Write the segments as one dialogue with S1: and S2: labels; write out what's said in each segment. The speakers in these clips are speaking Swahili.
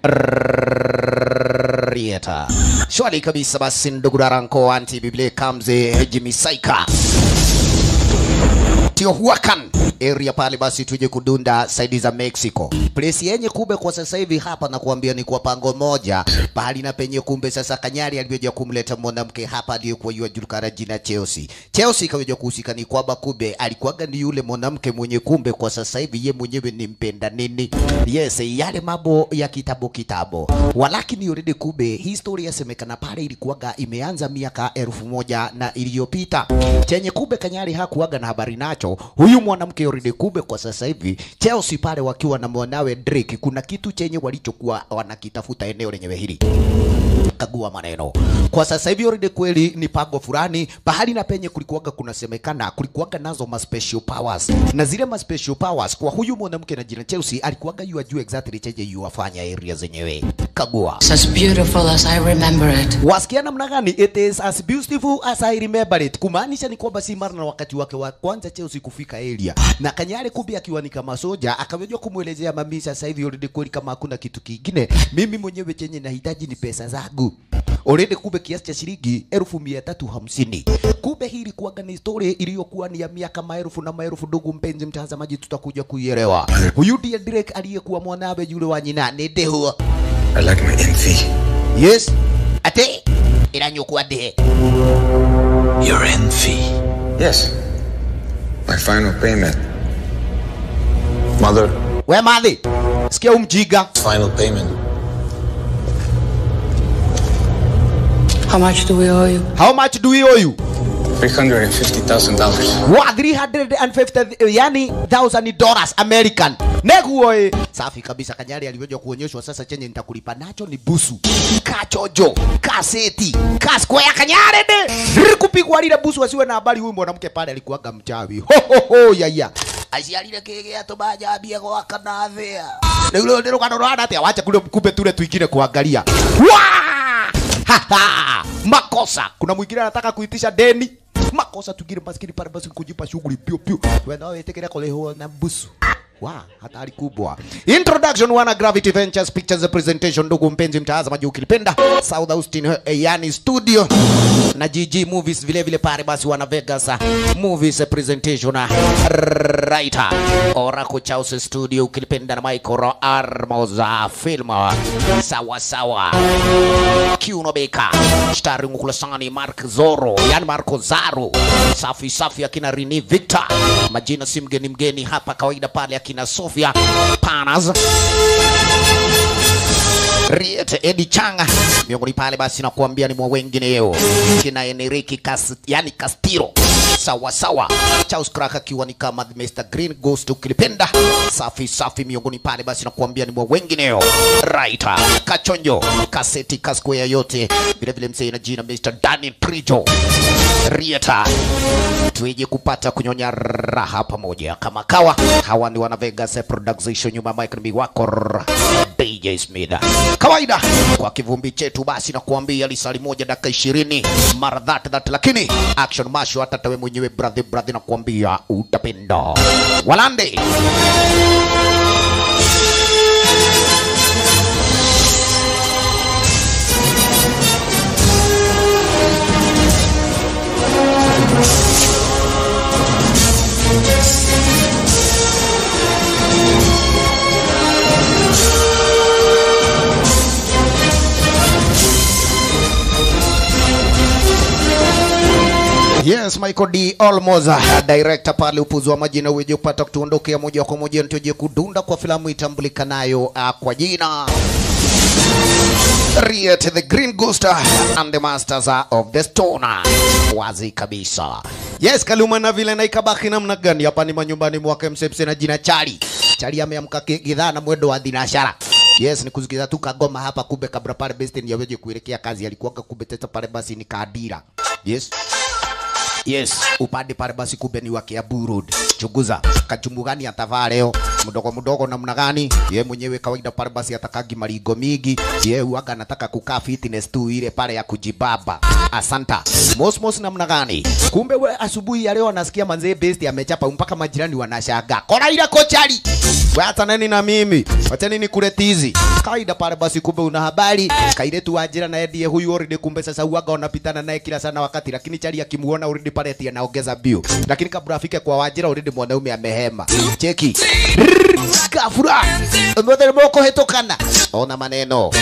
S1: Rieta. Shwari kabisa basi ndugu Daranko anti Biblia Kamze Jimmy Saika. Teotihuacan area pale, basi tuje kudunda saidi za Mexico, place yenye kumbe kwa sasa hivi hapa na kuambia ni kwa pango moja pahali na penye kumbe sasa Kanyari alivyoja kumleta mwanamke hapa aliyekuwa yuajulikana jina Chelsea. Chelsea kaweja kuhusika ni kwamba kumbe alikuwaga ni yule mwanamke mwenye kumbe kwa sasa hivi ye mwenyewe ni mpenda nini, yes, yale mambo ya kitabo kitabo, walakini already kumbe historia yasemekana pale ilikuwaga imeanza miaka elfu moja na iliyopita chenye kumbe Kanyari hakuwaga na habari nacho huyu mwanamke already kumbe kwa sasa hivi Chelsea pale wakiwa na mwanawe Drake, kuna kitu chenye walichokuwa wanakitafuta eneo lenyewe hili kagua maneno kwa sasa hivi already kweli ni pango fulani pahali na penye kulikuwaga kunasemekana kulikuwaga nazo ma special powers na zile ma special powers kwa huyu mwanamke na jina Chelsea alikuwaga yua juu exactly chenye yuafanya area zenyewe kagua
S2: It's as beautiful as I remember it.
S1: wasikia namna gani it is as beautiful as I remember it kumaanisha ni kwamba si mara na wakati wake wa kwanza Chelsea kufika area na Kanyare kumbe akiwa ni kama soja akaweza kumwelezea mami sasa hivi already kweli kama hakuna kitu kingine mimi mwenyewe chenye nahitaji ni pesa zangu already kumbe kiasi cha shilingi elfu mia tatu hamsini kumbe hii ilikuwaga ni story iliyokuwa ni ya miaka maelfu na maelfu ndugu mpenzi mtazamaji tutakuja kuielewa huyu ndiye Drake aliyekuwa mwanawe yule wa nyina ni Dehu
S3: I like my envy.
S1: yes ate iranyukwa de
S3: Your envy? Yes. My final payment. Mother,
S1: we madhi sikia umjiga
S3: final payment.
S2: How much do we owe you?
S1: how much do we owe you
S3: $350,000.
S1: wa 350 yani thousand dollars american neguo e safi kabisa kanyari alivyoja kuonyeshwa sasa chenye nitakulipa nacho ni busu kachojo kaseti kaskwea kanyare de kupigwa lile busu asiwe na habari huyu mwanamke pale alikuwaga mchawi ho ho ho yaya aciarire kigea tubajambia gwaka na thia niguo nä rå gano rwana atä wacha kule kumbe tule twingine kuangalia Wa! Ha, ha! makosa kuna mwingine anataka kuitisha deni makosa tugire maskini pale basi kujipa shughuli pio pio wena wetekere kuleho na busu wa hatari kubwa introduction wana gravity ventures pictures presentation ndugu mpenzi mtazamaji ukilipenda south austin eh, yani studio na gg movies vile vile pale basi wana vegas ah, movies presentation ah, writer oracle chaos studio ukilipenda na michael armoza film ah, sawa sawa Kiuno Beka starring Ukulasani Mark Zoro, yani Marco Zaro, safi safi akina Rini Victor, majina si mgeni mgeni hapa kawaida pale akina Sofia Panas Riet Edi Changa miongoni pale, basi nakuambia ni mwa wengineo kina Enrique Cas, yani Castiro sawa sawa, Charles Crack akiwa ni kama the Mr Green Ghost ukilipenda, safi safi miongoni pale, basi nakuambia ni mwa wengineo right Kachonjo kaseti kaskwea yote vile vile, msee na jina Mr Danny Prijo Rieta tuije kupata kunyonya raha pamoja kama kawa. Hawa ni wana Vegas Production, nyuma ya mic ni wako DJ Smith. Kawaida kwa kivumbi chetu, basi na kuambia lisali moja dakika ishirini mara that that, lakini action masho hata tawe mwenyewe brother brother, na kuambia utapenda walande Yes, Michael D. Olmos, uh, director pale upuzi wa majina uweje kupata kutuondokea moja kwa moja nituje kudunda kwa filamu itambulikanayo uh, kwa jina Riet the Green Ghost and the Masters of the Stone. Wazi kabisa. Yes, Kaluma na vile na ikabaki namna gani hapa ni manyumbani mwake msepse na jina Chali. Chali ameamka kidhaa na mwendo wa dinashara. Yes, ni kusikiza tu kagoma hapa kumbe kabla pale Bestin yaweje kuelekea kazi alikuwa kumbe teta pale basi ni kadira. Yes. Yes, upande pale basi kumbe ni wa Kiambu Road. Chunguza kachumbu gani atavaa leo, mdogo mdogo namna gani? Ye mwenyewe kawaida pale basi atakagi maringo mingi. Ye huaga anataka kukaa fitness tu ile pale ya kujibaba. Asanta. Mosmos namna gani? Kumbe we asubuhi ya leo anasikia manzee best amechapa mpaka majirani wanashangaa. Kora ile kochari. We hata nani na mimi? Wacha nini kule tizi. kawaida pale basi kumbe una habari kairetu wa njira naye ndiye huyu already kumbe sasa huaga wanapitana naye kila sana wakati lakini chali akimuona already pale ati anaongeza bio lakini kabla afike kwa wajira already mwanaume amehema cheki gafura mothe moko hetokana ona maneno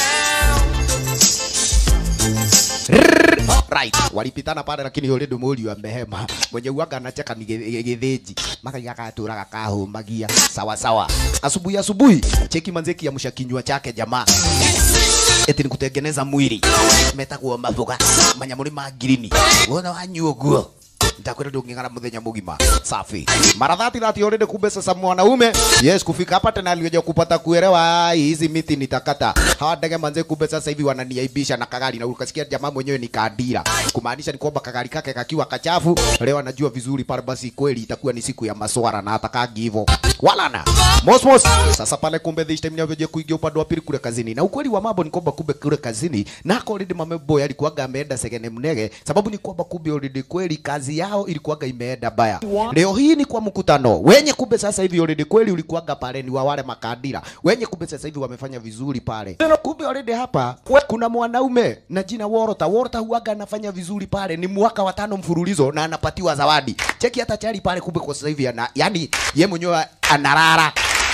S1: right walipitana pale lakini yule dumuri amehema mwenye uaga anacheka ni gĩ- gĩthĩnji makaiga katũraga kahumagia sawa sawa asubuhi asubuhi cheki manzeki ya msha kinywa chake jamaa eti ni kutengeneza mwili metagwo maboga manyamå ma ngirini wona wanyua guo nitakwenda ndung'ing'ana muthenya mugima safi mara dhati dhati already kumbe sasa mwanaume yes kufika hapa tena alioja kupata kuelewa "Ai, hizi miti nitakata hawa ndege manze kumbe sasa hivi wananiaibisha na kagari na ukasikia jamaa mwenyewe ni kadira kumaanisha ni kwamba kagari kake kakiwa kachafu leo anajua vizuri pale basi kweli itakuwa ni siku ya maswara na atakagi hivyo wala na mosmos sasa pale kumbe this time navyoje kuingia upande wa pili kule kazini na ukweli wa mambo ni kwamba kumbe kule kazini nako already mameboy alikuwaga ameenda segene mnege sababu ni kwamba kumbe already kweli kazi yao ilikuwaga imeenda baya leo hii ni kwa mkutano wenye kumbe sasa hivi already kweli ulikuwaga pale ni wa wale makadira wenye kumbe sasa hivi wamefanya vizuri pale kumbe already hapa kuna mwanaume na jina Worota Worota huwaga anafanya vizuri pale ni mwaka wa tano mfululizo na anapatiwa zawadi cheki hata chali pale kumbe kwa sasa hivi ana yani ye mwenyewe anarara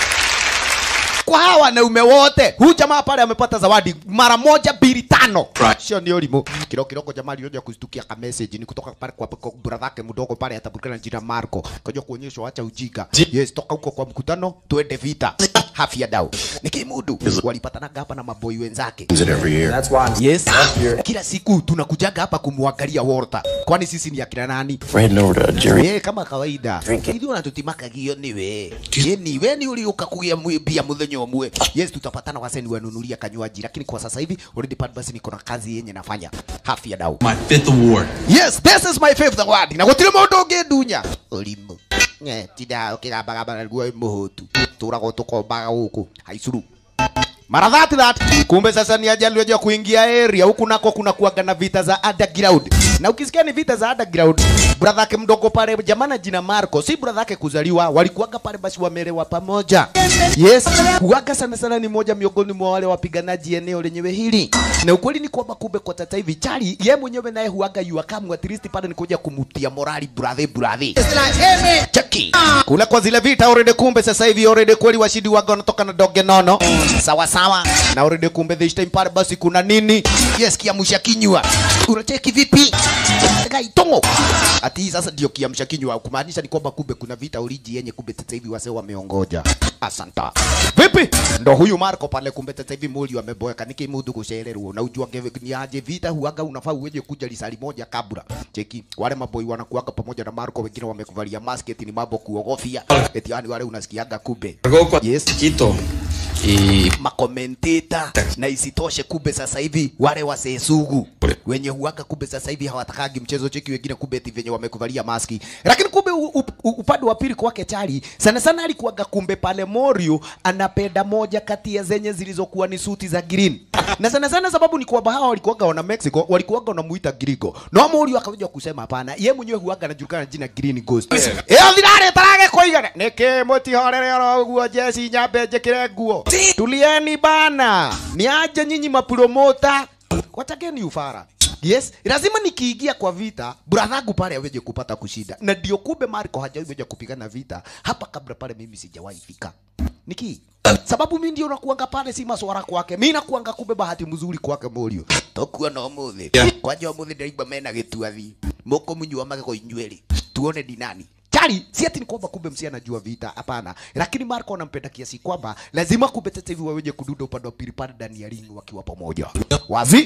S1: kwa hawa wanaume wote huyu jamaa pale amepata zawadi mara moja mbili tano sio ni ulimo kiroko kiroko jamaa alioja kustukia ka message ni kutoka pale kwa kwa brother yake mdogo pale atabulikana jina Marco kaja kuonyeshwa acha ujika yes toka huko kwa mkutano tuende vita hafia dau nikimudu walipatana hapa na maboi wenzake
S3: it every year.
S1: yes kila siku tunakujaga hapa kumwangalia Walter kwani sisi ni akina nani
S3: Ran over to Jerry.
S1: Eh, kama kawaida hivi unatutimakagia niwe ye niwe ni uliuka kugia bia muthenya umwe yes tutapatana waseni wanunulia kanywaji lakini kwa sasa hivi already pale basi niko na kazi yenye nafanya hafi ya dau
S4: My fifth award.
S1: yes this is my fifth award na gutire mundu ungindunya ulimu eh tida ukigambagamba guo muhutu turagwo tukombaga guku haicuru mara that that kumbe sasa ni ajali ya kuingia area huku nako kuna kuaga na vita za underground na ukisikia ni vita za underground brother yake mdogo pale jamana jina Marco si brother yake kuzaliwa walikuwaga pale basi wamelewa pamoja yes kuaga sana sana ni moja miongoni mwa wale wapiganaji eneo lenyewe hili na ukweli ni kwamba kumbe kwa tata hivi chali ye mwenyewe naye huaga yuakamu at least pale ni kuja kumutia morali brother brother cheki kule kwa zile vita already kumbe sasa hivi already kweli washindi waga wanatoka na doge nono sawa sawa na already kumbe this time pale basi kuna nini yes kiamsha kinywa unacheki vipi gaitongo ati sasa ndio kiamsha kinywa kumaanisha ni kwamba kumbe kuna vita oriji yenye kumbe sasa hivi wase wameongoja asanta vipi ndo huyu Marco pale kumbe sasa hivi muli wameboeka niki mudu kucererwo na ujua ni aje vita huaga unafaa uweje kuja lisali moja kabla cheki wale maboi wanakuaga pamoja na Marco wengine wamekuvalia mask eti ni mambo kuogofia eti yani wale unasikiaga kumbe
S4: Cargó con
S1: yes
S4: chiquito. Y
S1: makomenteta na isitoshe kumbe sasa hivi wale wasesugu wenye huaga kumbe sasa hivi hawatakagi mchezo cheki wengine kumbe eti venye wamekuvalia maski lakini kumbe u- u- u- upande wa pili kwake chali sana sana alikuwaga kumbe pale Morio anapenda moja kati ya zenye zilizokuwa ni suti za green na sana sana sababu ni kwamba hawa walikuwaga wana Mexico walikuwaga wanamuita Grigo no Morio akaja kusema hapana ye mwenyewe huaga anajulikana jina Green Ghost eh thirare tarage koigana niki mutihorere oro guo jesi nyambe njikire nguo tulieni bana ni aje nyinyi mapromota watakeni ufara Yes, lazima nikiingia kwa vita bradhangu pale aweje kupata kushinda, na ndio kumbe Marco hajaweja kupigana vita hapa kabla pale, mimi sijawahi fika niki sababu mimi ndio nakuanga pale, si maswara kwake, mimi nakuanga kumbe bahati mzuri kwake Morio tokuwa na umuthi kwanja umuthi ndaigua mena gituathi moko munyua magego inyweri tuone dinani Chali, si ati ni kwamba kumbe msi anajua vita, hapana. Lakini Marco anampenda kiasi kwamba lazima kumbe sasa hivi waweje kududa upande wa pili pale ndani ya ring wakiwa pamoja. Wazi?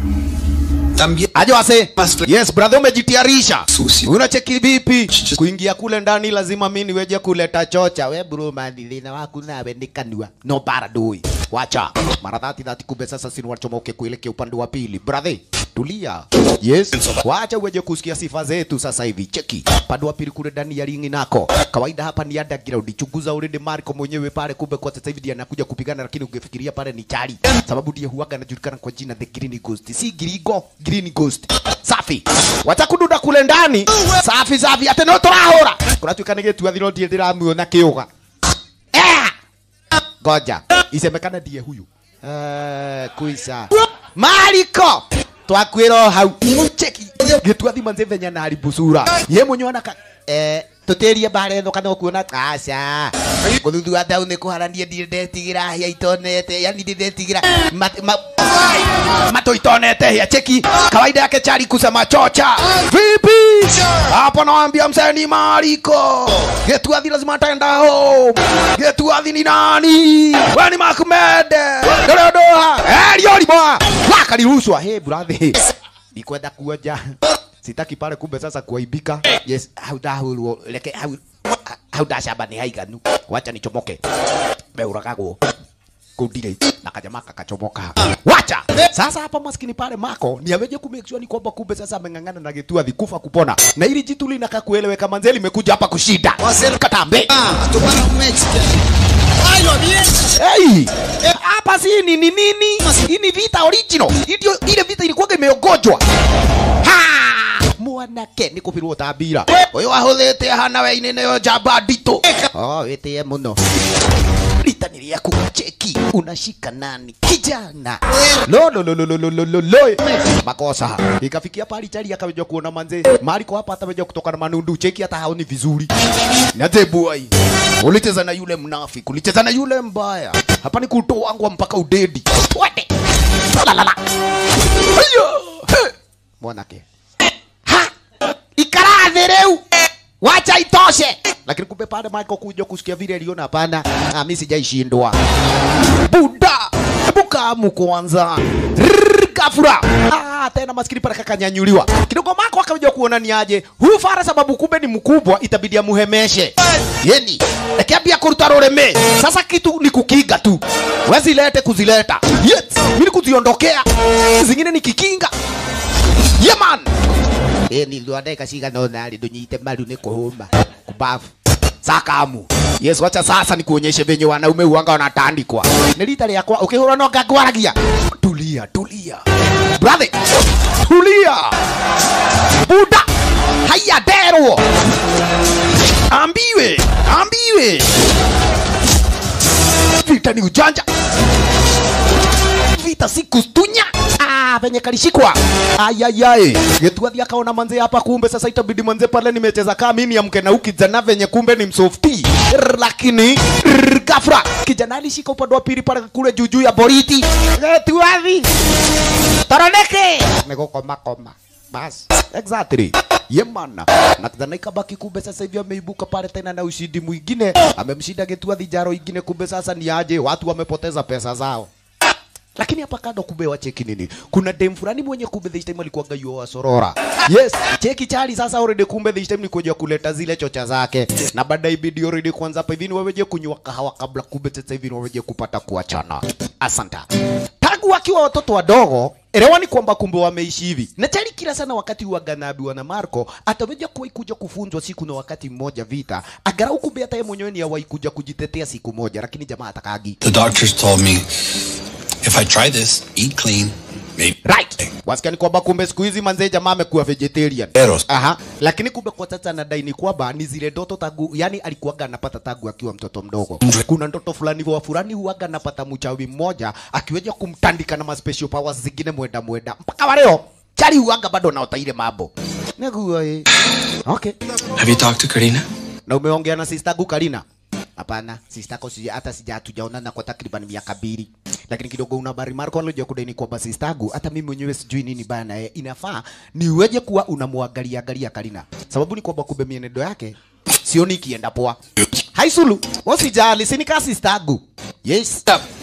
S4: también
S1: Aje wase.
S4: Mas-
S1: Yes, brother umejitayarisha.
S4: Susi.
S1: Unacheki vipi? Kuingia kule ndani lazima mimi niweje kuleta chocha. We bro madilina waku nawe nikanua. No bara doi. Wacha. Mara dhati dhati kumbe sasa sini wachomoke kuelekea upande wa pili. Brother, tulia. Yes. Wacha uweje kusikia sifa zetu sasa hivi. Cheki. Upande wa pili kule ndani ya ringi nako. Kawaida hapa ni underground. Chunguza already Marco mwenyewe pale kumbe kwa sasa hivi ndiye anakuja kupigana lakini ungefikiria pale ni chali. Sababu ndiye huaga anajulikana kwa jina The Green Ghost. Si Grigo, Green Ghost. Safi. Watakududa kule ndani. Safi safi. Ate no turahura. Kunatuika ni gĩtua thiro ndiĩ ndĩramuona kĩũga. Eh! Ngoja. isemekana ndiye huyu Eh, kuisa mariko twakwĩra hau cheki gĩtua thima nzĩ venya na haribusura ye mwenye ona ka eh tutĩrie mbara ĩno kana ũkuona aca gũthuthua ndau nĩ kũharania ndirĩ ndetigĩra hĩa itonete yani ndĩndetigĩra mat- ma- mato itonete hĩa cheki kawaida yake chari kusema chocha vipi hapo nawambia mseni mariko getuathi lazima ataenda home getuathi ni nani weni makumende dododoha eriolimoa wakalirushwa he brathi nikwenda kuoja sitaki pale kumbe sasa kuaibika yes hau ndahurwo reke hau hau ndacamba nĩ haiganu wacha nichomoke meuragagwo kundire na kajamaa kakachomoka wacha sasa hapa maskini pale mako ni aweje ku make sure ni kwamba kumbe sasa ameng'ang'ana na getua vikufa kupona na ili jitu linaka kueleweka manze limekuja hapa kushinda katambe hey hapa si ni ni nini hii ni vita original Hii ndio ile vita ilikuwa imeogojwa ha mwanake nä kå birwo tambira å yå ahå thä te hana weinä nä njamba nditå wä tä e må no rita nä rĩaku cheki unashika nani kijana lo lo lo lo lo lo lo lo lo makosa ikafikia pali chali akaweja kuona manze mariko hapa ataweja kutoka na manundu cheki hata haoni vizuri naze boy ulicheza na yule mnafiki ulicheza na yule mbaya hapa ni kutoangwa mpaka udedi twende la la la ayo He. mwanake ha ikarathi riu wacha itoshe lakini kumbe pale Michael kuja kusikia vile aliona hapana ah, mimi sijaishindwa buda hebu kamu kwanza Rrrr, kafura ah, tena maskini pale kakanyanyuliwa kidogo mako akaja kuona ni aje huyu fara sababu kumbe ni mkubwa itabidi amuhemeshe yeni akiambia kuruta rureme sasa kitu ni kukiga tu wezilete kuzileta yes mimi kuziondokea zingine ni kikinga yeah man ni thondeka cigana ũna rĩ ndũnyite maru nĩ kũhũma kubafu sakamu yes wacha sasa nikuonyeshe venye wanaume huanga wanatandikwa nĩ rita rĩakwa ũkĩhũra no ngangwaragia tulia tulia brother tulia buda haya nderwo ambiwe ambiwe vita ni ujanja vita si kustunya ah, venye kalishikwa ayayai getuathi akaona manze hapa kumbe sasa itabidi manze pale nimecheza kaa mimi niamke na ukijana venye kumbe ni msofti Rrr, lakini rrr, gafra kijana alishika upande wa pili pale kule juujuu ya boriti getuathi toroneke nigukomakoma bas exactly yemana na kijana ikabaki kumbe sasa hivi ameibuka pale tena na ushindi mwingine amemshinda getuathi jaro ingine kumbe sasa ni aje watu wamepoteza pesa zao lakini hapa kando kumbe wacheki nini kuna dem fulani mwenye kumbe this time alikuwa gayo wa sorora yes cheki chali sasa already kumbe this time ni kuja kuleta zile chocha zake na baadaye ibidi already kwanza hapa hivi ni waweje kunywa kahawa kabla kumbe sasa hivi ni waweje kupata kuachana asanta tangu wakiwa watoto wadogo elewani kwamba kumbe wameishi hivi na chali kila sana wakati waganabiwa na Marco ataweja kuwahi kuja kufunzwa siku na wakati mmoja vita agarau kumbe hata yeye mwenyewe ni awahi kuja kujitetea siku moja lakini jamaa atakagi
S4: The doctors told me if I try this, eat clean, maybe.
S1: right wasikia ni kwamba kumbe siku hizi manzee jamaa amekuwa vegetarian
S4: Eros.
S1: aha lakini kumbe kwa sasa anadai ni kwamba ni zile ndoto tagu yani alikuwaga anapata tagu akiwa mtoto mdogo kuna ndoto fulani wa fulani huwaga anapata mchawi mmoja akiweja kumtandika na ma special powers zingine mwenda mwenda mpaka wa leo chari huwaga bado naota ile mambo neguo eh okay
S4: Have you talked to Karina?
S1: na umeongea na sister yangu Karina? Hapana, sister yako sija hata sija hatujaonana kwa takriban miaka mbili. Lakini kidogo una habari Marco alikuja kudai kwamba sister yangu hata mimi mwenyewe sijui nini bana yeye. Inafaa niweje kuwa unamwangalia angalia Karina. Sababu ni kwamba kumbe mienendo yake sioni ikienda poa. Haisulu, usijali, si ni kama sister yangu. Yes.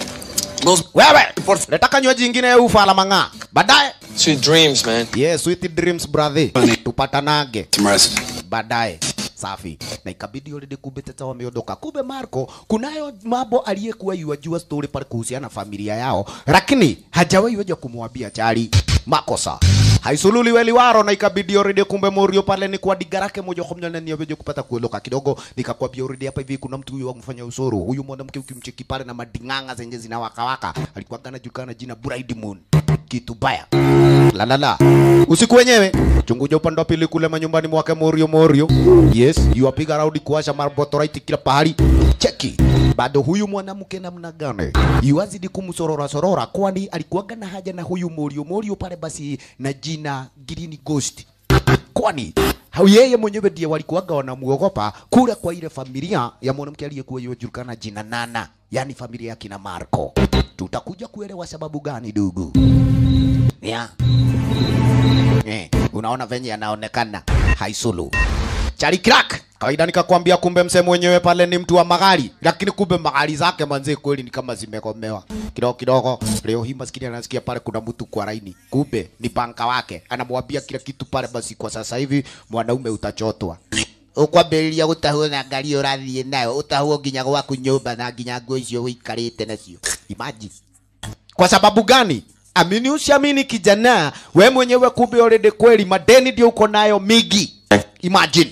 S1: Wewe, leta kanywaji ingine ufala mang'aa. Baadaye.
S5: Sweet dreams, man.
S1: Yes, sweet dreams brother. Tupatanage
S4: Some rest.
S1: baadaye safi na ikabidi already kumbe tata wameondoka kumbe Marco kunayo mambo aliyekuwa yuajua story pale kuhusiana na familia yao lakini hajawahi weja kumwambia chali makosa haisululi weliwaro na ikabidi already kumbe Morio pale ni kwa digarake moja kwa moja na niweje kupata kuondoka kidogo nikakwambia already hapa hivi kuna mtu huyu wa mfanya usoro huyu mwanamke ukimcheki pale na madinganga zenye zinawakawaka alikuwa anajulikana jina Bride Moon kitu baya la la la usiku wenyewe chunguja upande wa pili kule manyumbani mwake Morio Morio yes yuapiga raundi kuasha marbotorite kila pahali cheki bado huyu mwanamke namna gani yuazidi kumsorora sorora, kwani alikuwaga na haja na huyu Morio Morio pale basi na jina Green Ghost, kwani hau yeye mwenyewe ndiye walikuwaga wanamuogopa kule kwa ile familia ya mwanamke aliyekuwa yujulikana jina Nana, yani familia ya kina Marco. Tutakuja kuelewa sababu gani dugu yeah. Eh, unaona venye anaonekana haisulu Charlie Crack. Kawaida nikakwambia kumbe msee mwenyewe pale ni mtu wa magari, lakini kumbe magari zake manze kweli ni kama zimekomewa kidogo kidogo. Leo hii maskini anasikia pale kuna mtu kwa laini, kumbe ni panka wake, anamwambia kila kitu pale. Basi kwa sasa hivi mwanaume utachotwa ukwambĩrĩria gũtahwo na ngari ĩyo ũrathiĩ nayo ũtahwo nginya gwaku nyũmba na nginya nguo icio wĩikarĩte nacio imagine kwa sababu gani? Amini usiamini, kijana, we mwenyewe kumbe already kweli madeni ndio uko nayo migi. Imagine.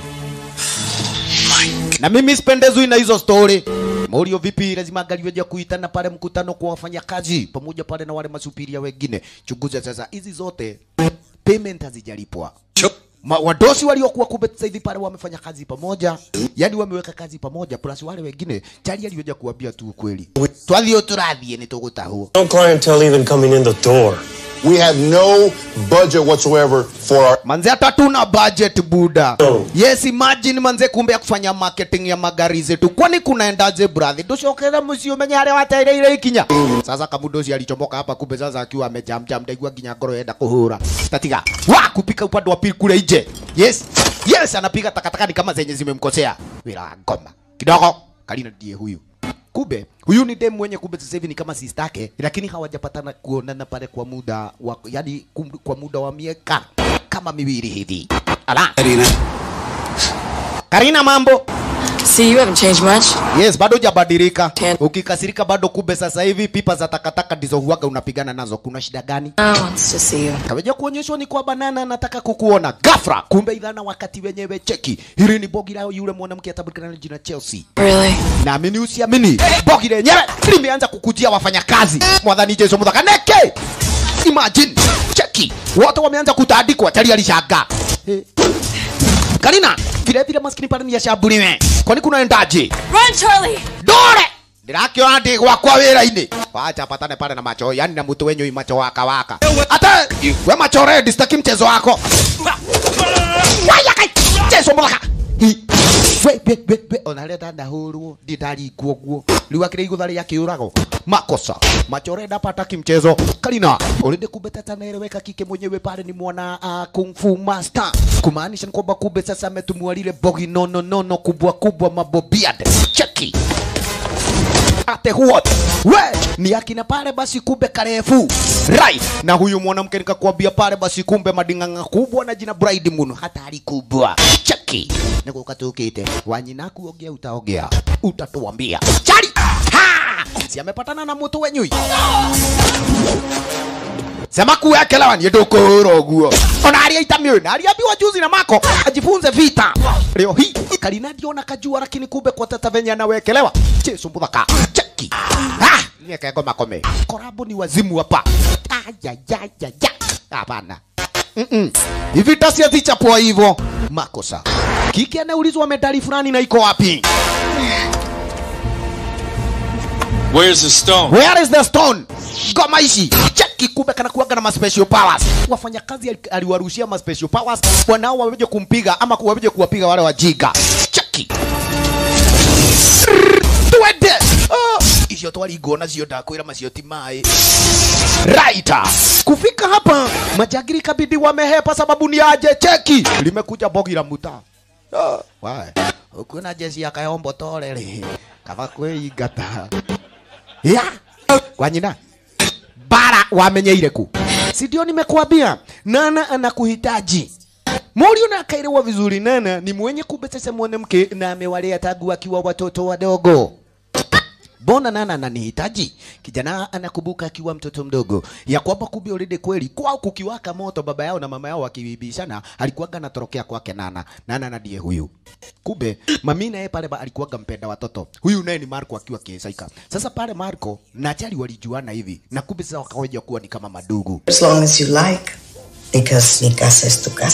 S1: Na mimi sipendezwi na hizo story. Morio vipi, lazima angaliweja kuitana pale mkutano kwa wafanyakazi pamoja pale na wale masupiria wengine. Chunguza sasa, hizi zote payment hazijalipwa. Ma, wadosi waliokuwa kumbe sasa hivi pale wamefanya kazi pamoja, yani wameweka kazi pamoja, plus wale wengine chali aliweja kuambia tu ukweli, twathio turathie ni tugutahwo
S5: No clientele even coming in the door.
S6: We have no budget whatsoever for our
S1: manze, hata tuna budget buda.
S5: Oh.
S1: Yes, imagine manze, kumbe ya kufanya marketing ya magari zetu, kwani kunaendaje brother? Ducokera mucio menye harĩa watereire ikinya. Sasa kamudosi alichomoka hapa, kumbe sasa akiwa amejamjam, ndaigua nginya ngoro yenda kuhura tatiga wa kupika upande wa pili kule nje. Yes, yes, anapiga takataka ni kama zenye zimemkosea. Wila wa ngoma kidogo, Karina ndiye huyu kumbe huyu ni dem mwenye kumbe sasa hivi ni kama sister yake, lakini hawajapatana kuonana pale kwa muda wa yani kum, kwa muda wa miaka kama miwili hivi. Ala,
S4: Karina.
S1: Karina, mambo?
S2: See, you haven't changed much.
S1: Yes, bado hujabadilika.
S2: Ten.
S1: Ukikasirika bado kumbe sasa hivi pipa za takataka ndizo huwaga unapigana nazo. Kuna shida gani?
S2: No one wants to see you.
S1: Kaweja kuonyeshwa ni kwa banana anataka kukuona. Ghafla kumbe idhana wakati wenyewe cheki. Hili ni bogi lao yule mwanamke atabulikana na jina Chelsea.
S2: Really?
S1: naamini usiamini, bogi lenyewe limeanza kukujia wafanyakazi. Mwadhani Jesu mudhaka neke, imagine cheki, wote wameanza kutandikwa. Tali alishangaa Eh. Karina, vile vile maskini pale ni yashambuliwe. Kwani kunaendaje?
S2: Run, Charlie!
S1: Dore ndirakiona ndi gwakwa wira-ini wacha patane pale na macho yani na mutu wenyu macho waka waka ata we macho red sitaki mchezo wako waya kai chezo mulaka Hi. we we we we onarenda ndahurwo ndindarikwo guo riu akire igutha ria kiurago makosa macho red hapa hataki mchezo Karina ulinde kumbe tata naeleweka kike mwenyewe pale ni mwana uh, kung fu master kumaanisha ni kwamba kumbe sasa ametumwa lile bogi nono nono kubwa kubwa mabobiad cheki ate huo we ni akina pale basi kumbe karefu right na huyu mwanamke nikakwambia pale basi kumbe madinganga kubwa na jina bride muno hatari kubwa cheki niko katukite wanyina kuogea utaogea utatuambia chali ha si amepatana na mtu wenyui sema kuwekelewa ni ndukuhura guo ona aria itamio na aliambiwa juzi na mako ajifunze vita leo hii Karina ndiona kajua lakini kumbe kwa tata venye anawekelewa chesu muthaka cheki ah nieke ngoma kome korabo ni wazimu hapa ayayayaya hapana Mm-mm. hivi tasi hazichapwa hivyo makosa kiki anaulizwa medali fulani na iko wapi
S4: Where's the stone?
S1: Where is the stone? Ngoma ici cheki, kumbe kana kuwaga na ma special powers. Wafanyakazi ali- aliwarushia ma special powers, wanao waweje kumpiga ama waweje kuwapiga wale wajiga. Cheki twende oh. icio twaringwo nacio ndakwĩra macio ti maĩ right kufika hapa majagiri kabidi wamehepa sababu ni aje cheki limekuja bogi la muta oh. wae ukuona jesi ya kayombo torere kaba kwĩingata ya kwa nyina bara wamenyeire ku si ndio nimekuambia nana anakuhitaji Morio na akaelewa vizuri nana ni mwenye kumbe sasa mwanamke na amewalea tangu akiwa watoto wadogo Mbona nana ananihitaji? Kijana anakumbuka akiwa mtoto mdogo ya kwamba kumbe already kweli kwao kukiwaka moto, baba yao na mama yao wakibishana, alikuwaga anatorokea kwake nana. Nana na ndiye huyu. Kumbe mami naye pale ba- alikuwaga mpenda watoto. Huyu naye ni Marco akiwa kisaika. Sasa pale Marco na Chali walijuana hivi na kumbe sasa wakawaja kuwa ni kama madugu.
S7: As long as you like. Because mi casa es tu casa.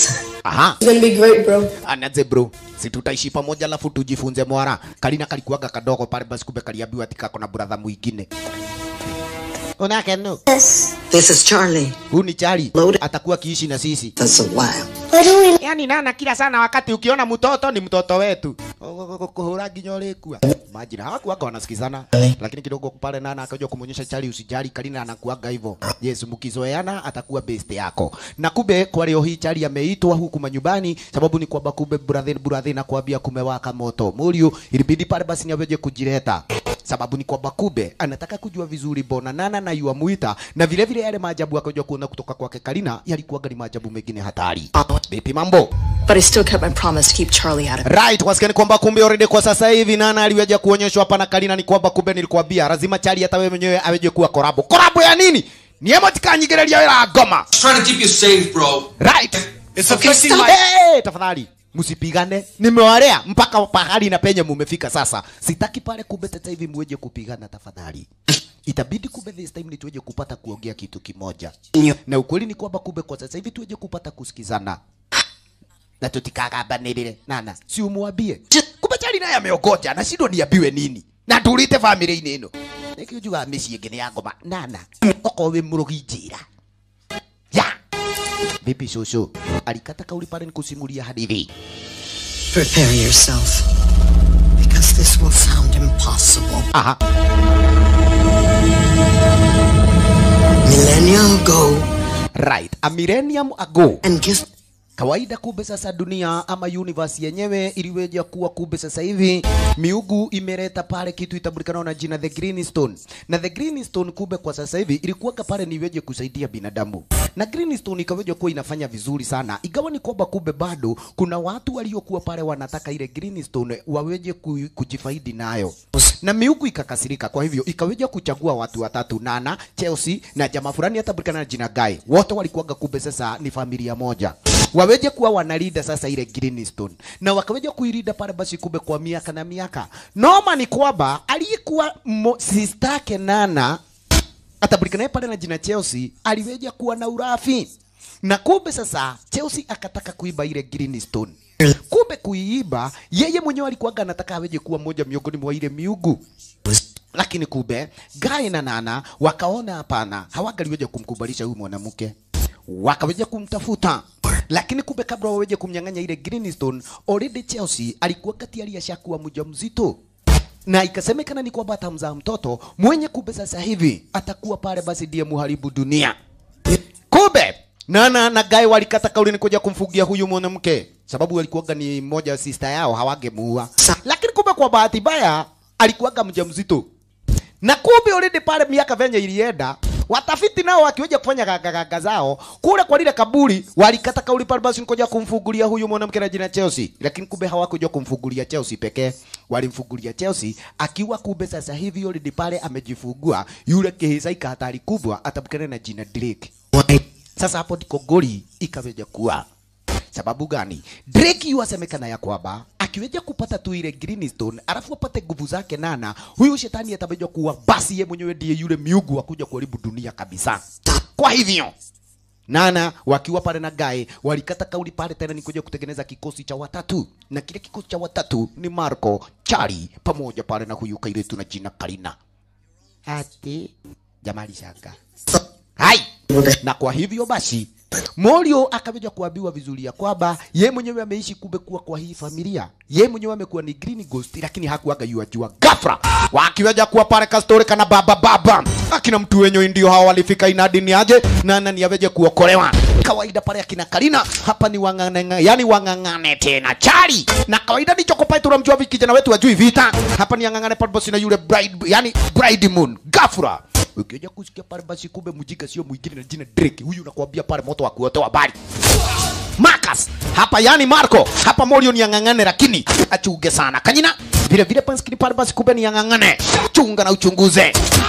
S1: aha
S7: It's gonna be great, bro.
S1: anaze bro si tutaishi pamoja alafu tujifunze mwara kalina kalikuaga kadogo pale basi kumbe kaliambiwa ati kako na brother mwingine unake no
S8: This is Charlie.
S1: huu ni chali
S8: Loaded.
S1: atakuwa kiishi na sisi
S8: That's a while.
S1: yani nana kila sana wakati ukiona mtoto ni mtoto wetu kuhura nginya urikua majina hawakuaga wanasikizana lakini kidogo pale nana akaja kumwonyesha chali usijali kalina anakuaga hivyo yes mkizoeana atakuwa best yako na kumbe kwa leo hii chali ameitwa huku manyumbani sababu ni kwamba kumbe brother brother na kuambia kumewaka moto Murio ilibidi pale basi niaweje kujileta sababu ni kwamba kumbe anataka kujua vizuri bona nana na yuamuita na vile vile yale maajabu akaja kuona kutoka kwake Kalina yalikuwaga ni maajabu mengine hatari. Vipi mambo?
S2: But I still kept my promise to keep Charlie out of it.
S1: Right, wasikia ni kwamba kumbe already kwa sasa hivi nana aliweja kuonyeshwa hapa na Kalina ni kwamba kumbe nilikwambia lazima chali hata wewe mwenyewe aweje kuwa korabo. Korabo ya nini? Ni emotika nyigereria wera ngoma.
S4: trying to keep you safe, bro.
S1: Right.
S4: It's affecting my.
S1: Hey, tafadhali msipigane, nimewalea mpaka pahali na penye mumefika sasa. Sitaki pale kumbe sasa hivi muweje kupigana tafadhali. Itabidi kumbe this time ni tuweje kupata kuongea kitu kimoja, na ukweli ni kwamba kumbe kwa sasa hivi tuweje kupata kusikizana na tutikagambanirire nana, si umwambie kumbe chali naye ameogoja na shindo niambiwe nini na ndurite family-inĩ ĩno nikiujuga mĩciĩ ĩngĩ nĩ ya ngoma nana okorwo wĩ mũrũgi njĩra ya Vipi shosho? Alikata kauli pale nikusimulia hadithi.
S8: Prepare yourself. Because this will sound impossible.
S1: Aha.
S8: Millennia ago,
S1: Right. A millennium ago.
S8: and give
S1: Kawaida kumbe sasa dunia ama universe yenyewe iliweja kuwa kumbe sasa hivi miugu imeleta pale kitu itambulikana na jina the green stone. Na the green stone kumbe kwa sasa hivi ilikuwa pale niweje kusaidia binadamu. Na green stone ikaweja kuwa inafanya vizuri sana. Igawa ni kwamba kumbe bado kuna watu waliokuwa pale wanataka ile green stone waweje ku, kujifaidi nayo. Na miugu ikakasirika, kwa hivyo ikaweja kuchagua watu watatu, Nana, Chelsea na jamaa fulani hatambulikana na jina Guy. Wote walikuwaga kumbe sasa ni familia moja waweje kuwa wanalinda sasa ile Greenstone na wakaweja kuilinda pale basi kumbe kwa miaka na miaka. Noma ni kwamba aliyekuwa mo- sister yake Nana atabulikanaye pale na jina Chelsea aliweja kuwa na urafi na kumbe sasa Chelsea akataka kuiba ile Greenstone. Kumbe kuiiba yeye mwenyewe alikuwaga anataka aweje kuwa moja miongoni mwa ile miugu lakini kumbe Guy na Nana wakaona hapana, hawangaliweja kumkubalisha huyu mwanamke, wakaweja kumtafuta lakini kumbe kabla waweje kumnyang'anya ile Greenstone, already Chelsea alikuwa kati aliyeshakuwa mjamzito na ikasemekana ni kwamba atamzaa mtoto mwenye kumbe sasa hivi atakuwa pale basi ndiye muharibu dunia. Kumbe Nana na Guy walikata kauli ni kuja kumfugia huyu mwanamke, sababu alikuwaga ni mmoja wa sister yao, hawangemuua. Lakini kumbe kwa bahati mbaya alikuwaga mjamzito, na kumbe already pale miaka venye ilienda watafiti nao wakiweja kufanya gagaga zao kule kwa lile kaburi, walikata kauli pale basi nikoja kumfungulia huyu mwanamke na jina Chelsea, lakini kumbe hawakuja kumfungulia Chelsea pekee, walimfungulia Chelsea akiwa kumbe sasa hivi already pale amejifungua yule kihisaika hatari kubwa atabukana na jina Drake. Sasa hapo ndiko goli ikaweja kuwa sababu gani? Drake yuasemekana ya kwamba akiweja kupata tu ile Greenstone alafu apate nguvu zake Nana, huyu shetani ataweja kuwa basi ye mwenyewe ndiye yule miugu wa kuja kuharibu dunia kabisa. Kwa hivyo Nana wakiwa pale na Guy walikata kauli pale tena ni kuja kutengeneza kikosi cha watatu, na kile kikosi cha watatu ni Marco, Charlie pamoja pale na huyu kairetu na jina Karina. Ati jamali shanga hai na kwa hivyo basi Morio akaweja kuambiwa vizuri ya kwamba ye mwenyewe ameishi kumbe kuwa kwa hii familia, ye mwenyewe amekuwa ni green ghost, lakini hakuaga yua jua ghafla wakiweja kuwa pale kastori kana baba baba akina mtu wenyewe ndio hao walifika inadini aje na nani aweje kuokolewa kawaida pale akina Karina hapa ni wangangane, yani wangangane tena chali na kawaida ndicho kopai tunamjua vi kijana wetu ajui vita hapa ni angangane pale basi na yule bride, yani bride moon ghafla ukija kusikia pale basi kumbe mjinga sio mwingine na jina Drake. Huyu nakwambia pale moto wa kuotoa habari. Marcus hapa yani Marco hapa Morio ni ang'ang'ane, lakini achunge sana kanyina vile vile panskini pale basi kumbe ni ang'ang'ane, chunga na uchunguze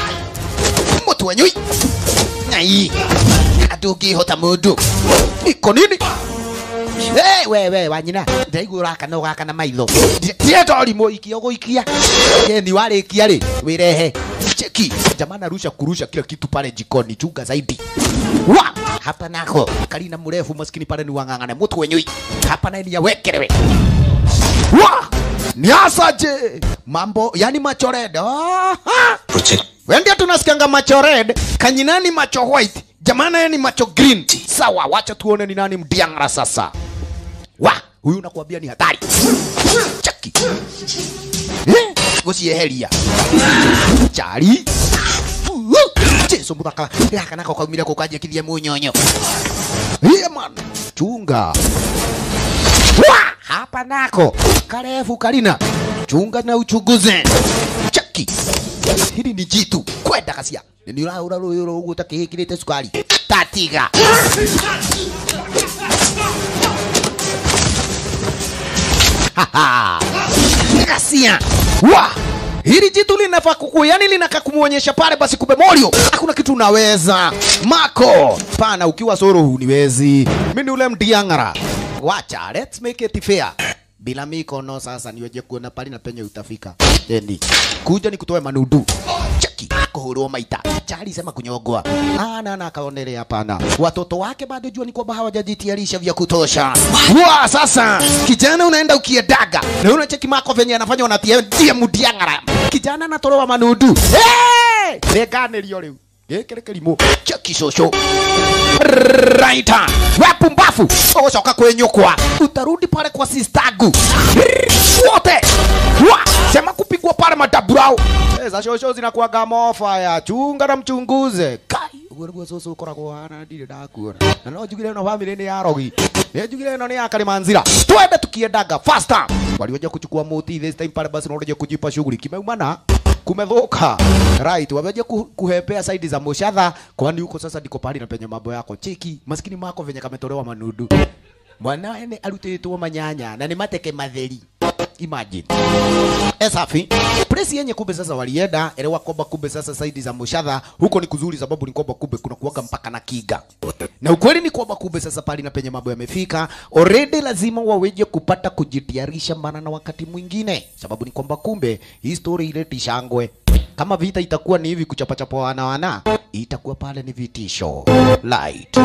S1: moto wenyui nai atungihota mundu iko nini Hey, we we wanyina ndaigua urakana ugakana maitho ndienda ũrimũ ikia ũgũikia ye ni warĩkia rĩ wĩrehe cheki jamaa narusha kurusha kila kitu pale jikoni chunga zaidi wa hapa nako kalina mrefu maskini pale ni wang'ang'ane mtu wenyui hapa naye ni yawekerewe wa ni asaje mambo yani macho red Aha!
S4: Protect.
S1: Wendia tunasikianga macho red, kanyinani macho white, jamana yeye ni macho green. Sawa, wacha tuone ni nani mdiangara sasa. Wa, huyu nakwambia ni hatari. Chaki. Eh, gusieheria. Chari. Jesu muthaka. Yaka nako kaumire kukaje kithie munyonyo. Yeah man, chunga. Wa, hapa nako karefu kalina. Chunga na uchunguze. Chaki hili ni jitu kwenda kacia nä å raå ra rå yå rå guo takä kä rä te cukari tatiga Haha. kacia wa hili jitu linafaa kuku yani linaka kumwonyesha pale basi kumbe morio hakuna kitu unaweza mako pana ukiwa soro huniwezi mi ni ule mdiang'ara wacha let's make it fair bila mikono sasa niweje kuona pali na penye utafika Endi. kuja ni kutoe manudu cheki kuhurwo maita chali sema kunyogwa ana na akaonelea hapana watoto wake bado jua ni kwamba hawajajitayarisha vya kutosha wa sasa kijana unaenda ukiedaga na unacheki mako venye anafanya unatia tie mudiangara kijana anatoroa manudu hey! reganĩrio rĩu gĩkĩ nĩ kĩrimũ cheki cũcũ raita wepumbafu ũgũcoka kwĩnyũkwa utarudi pale kwa sistagu wote wa sema kupigwa pale madaburau za shosho zinakuaga mofaya chunga na mchunguze kai ũguo nĩguo cũcũ ũkoragwo hana ndirĩ ndakuona na no njugire ĩno bamĩrĩ nĩ ya rogi nĩ njugire ĩno nĩ ya kalimanzira twende tukiendaga faster walioja kuchukua moti this time pale basi unaoja kujipa shughuli kimeumana kumedhoka right wameja ku, kuhepea saidi za moshadha kwani huko sasa ndiko pahali na penye mambo yako cheki maskini mako venye kametolewa manudu mwanawe nĩ arutĩtwo manyanya na nĩ mateke matheri imagine Eh, safi presi yenye kumbe sasa walienda elewa kwamba kumbe sasa saidi za mushadha huko ni kuzuri sababu ni kwamba kumbe kuna kuwaga mpaka na kiga na ukweli ni kwamba kumbe sasa pali na penye mambo yamefika already lazima waweje kupata kujitayarisha maana na wakati mwingine sababu ni kwamba kumbe hii story ileti shangwe kama vita itakuwa ni hivi kuchapachapa wana wana itakuwa pale ni vitisho light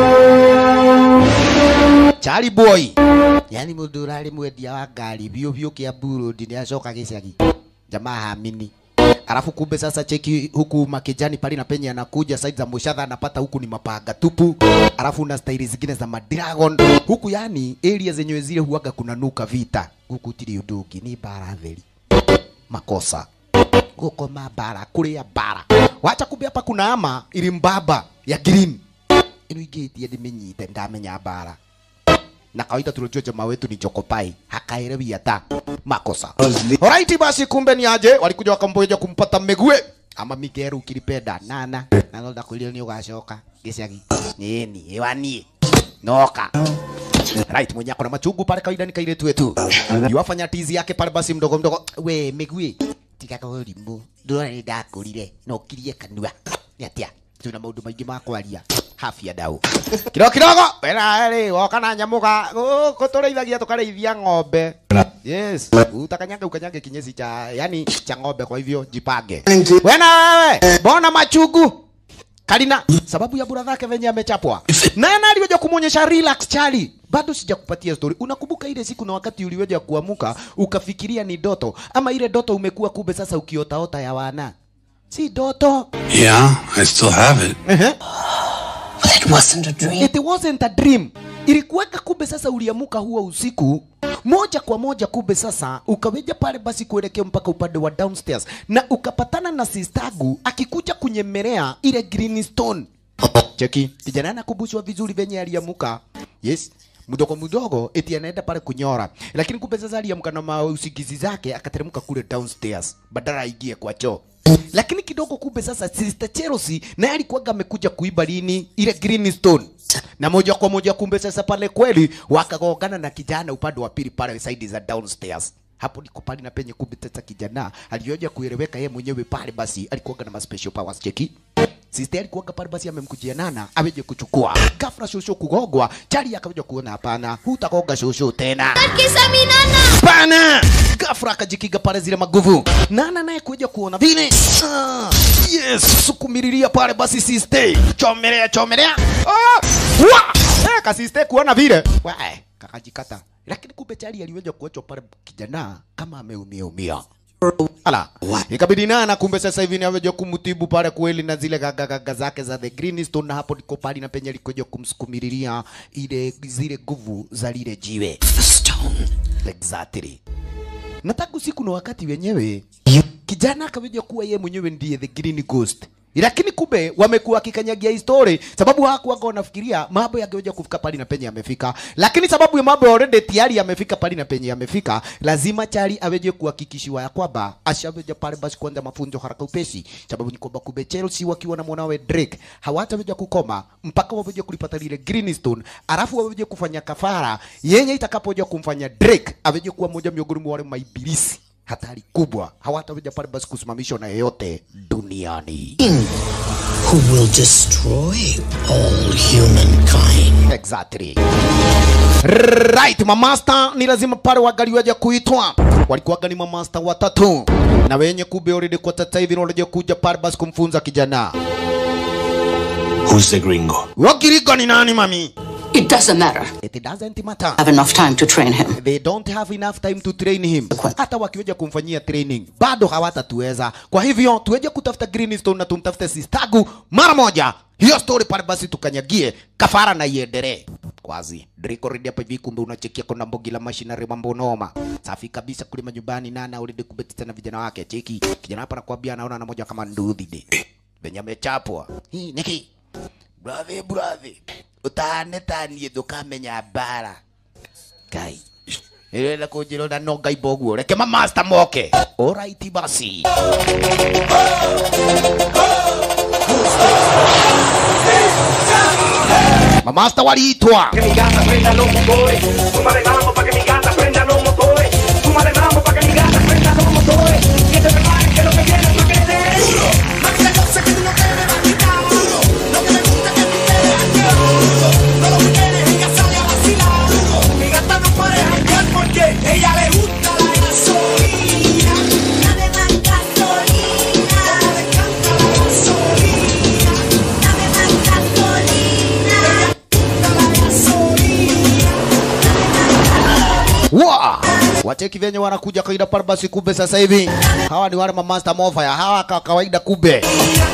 S1: Charlie boy yani mundu urari mwendia wa ngari biũ biũ kia burudi nĩ acoka gĩcagi jamaa hamini alafu kumbe sasa cheki huku makijani pale na penye anakuja side za mushadha anapata huku ni mapanga tupu alafu na staili zingine za madragon huku yani area zenyewe zile huaga kuna nuka vita huku tiri undugi ni bara theri makosa gukoma bara kuria bara wacha kumbe hapa kuna ama ili mbaba ya green ino ingĩtie ndĩmĩnyite ndamenya bara na kawaida tunajua jamaa wetu ni Jokopai hakaelewi hata makosa. Alright, basi kumbe ni aje walikuja wakamboja kumpata Megue ama Migeru ukilipenda nana na nolda kulio ni ugacoka gicagi nini ewani noka Right, mwenye akona machungu pale kawaida ni kaire twetu. Yuwafanya tizi yake pale basi mdogo mdogo. We Megue tiga kaurimu ndona ni ndakurire no kirie kanua. Ni atia? Tuna maundu maingi ma kwaria. Hafi ya dau. Kidogo kidogo wena rĩ woka na nyamuga gũkũ tũrĩithagia tũkarĩithia ng'ombe. Yes, utakanyaga ukanyaga kinyesi cha yani cha ng'ombe kwa hivyo jipange. Wena wewe, mbona machungu? Kalina, sababu ya bura zake venye amechapwa. Nani aliweza kumuonyesha relax Charlie? Bado sijakupatia story. Unakumbuka ile siku na wakati uliweza kuamuka ukafikiria ni doto ama ile doto umekuwa kumbe sasa ukiotaota ya wana? Si doto.
S4: Yeah, I still have it.
S8: It wasn't a dream.
S1: It wasn't a dream. Ilikuweka kumbe sasa uliamuka huo usiku moja kwa moja kumbe sasa ukaweja pale basi kuelekea mpaka upande wa downstairs na ukapatana na sistagu akikuja kunyemelea ile greenstone. Cheki, kijana anakumbushwa vizuri venye aliamuka. Yes, mdogo mdogo eti anaenda pale kunyora, lakini kumbe sasa aliamka na mausingizi zake akateremka kule downstairs badala aingie kwa choo lakini kidogo kumbe sasa Sister Chelsea naye alikuwaga amekuja kuiba lini ile Greenstone na moja kwa moja kumbe sasa pale kweli wakagongana na kijana upande wa pili pale side za downstairs hapo ndiko pale na penye kumbe sasa kijana alioja kueleweka yeye mwenyewe pale basi alikuwaga na ma special powers cheki Sister alikuwaga pale basi amemkujia nana aweje kuchukua ghafla shosho kugogwa chali akaweja kuona hapana hutagoga shosho tena
S7: Kisa minana.
S1: Pana! Ghafla ghafla akajikiga pale zile maguvu nana naye kuja kuona vile ah, yes sukumililia pale basi siste chomelea chomelea ah, wa eh, kasiste kuona vile wae kakajikata lakini kumbe chali aliweza kuachwa pale kijana kama ameumia umia ala ikabidi nana kumbe sasa hivi niaweja kumtibu pale kweli na zile gagagaga zake za the green stone na hapo ndiko pali na penye alikuja kumsukumililia ile zile nguvu za lile jiwe
S8: The stone.
S1: exactly na tangu siku na wakati wenyewe kijana akaweja kuwa yeye mwenyewe ndiye the green ghost lakini kumbe wamekuwa wakikanyagia hii story sababu hawakuwaga wanafikiria mambo yangeweza kufika pali na penye yamefika lakini sababu ya mambo already tayari yamefika pali na penye yamefika lazima chari aweje kuhakikishiwa ya kwamba ashaweja pale basi kuanza mafunzo haraka upesi sababu ni kwamba kumbe Chelsea wakiwa na mwanawe Drake hawataweja kukoma mpaka waweje kulipata lile Greenstone alafu waweje kufanya kafara yenye itakapoja kumfanya Drake aweje kuwa moja miongoni mwa wale maibilisi hatari kubwa hawataweza pale basi kusimamishwa na yeyote duniani
S8: Who will destroy all humankind.
S1: exactly right mamasta ni lazima pale wagaliwaja kuitwa walikuwaga ni mamasta watatu na wenye kumbe already kwa sasa hivi wanaja kuja pale basi kumfunza kijana
S5: Who's the gringo?
S1: wakirigo ni nani mami
S8: It doesn't matter.
S1: it doesn't matter
S8: I have enough time to train him.
S1: they don't have enough time to train him hata wakiweja kumfanyia training bado hawatatuweza kwa hivyo tuweje kutafuta greenstone na tumtafute sistagu mara moja hiyo story pale basi tukanyagie kafara na iendelee kwazi Drake already hapa hivi kumbe unachekia kuna mbogi la machinery mambo noma safi kabisa kule manyumbani nana already kubetisa na vijana wake cheki kijana hapa nakwambia anaona na moja kama nduthi de venye amechapwa hii niki brother brother utahane tanie ndukamenya bara ngai ĩrenda kũnjĩra na no ngai boguo reke mamasta moke alright basi mamasta waliitwa wa wacheki venye wanakuja kawaida pale basi kumbe sasa hivi hawa ni wale mamaster mofaya hawa ka kawaida kumbe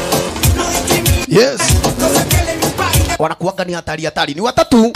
S1: yes wanakuwaga ni hatari hatari ni watatu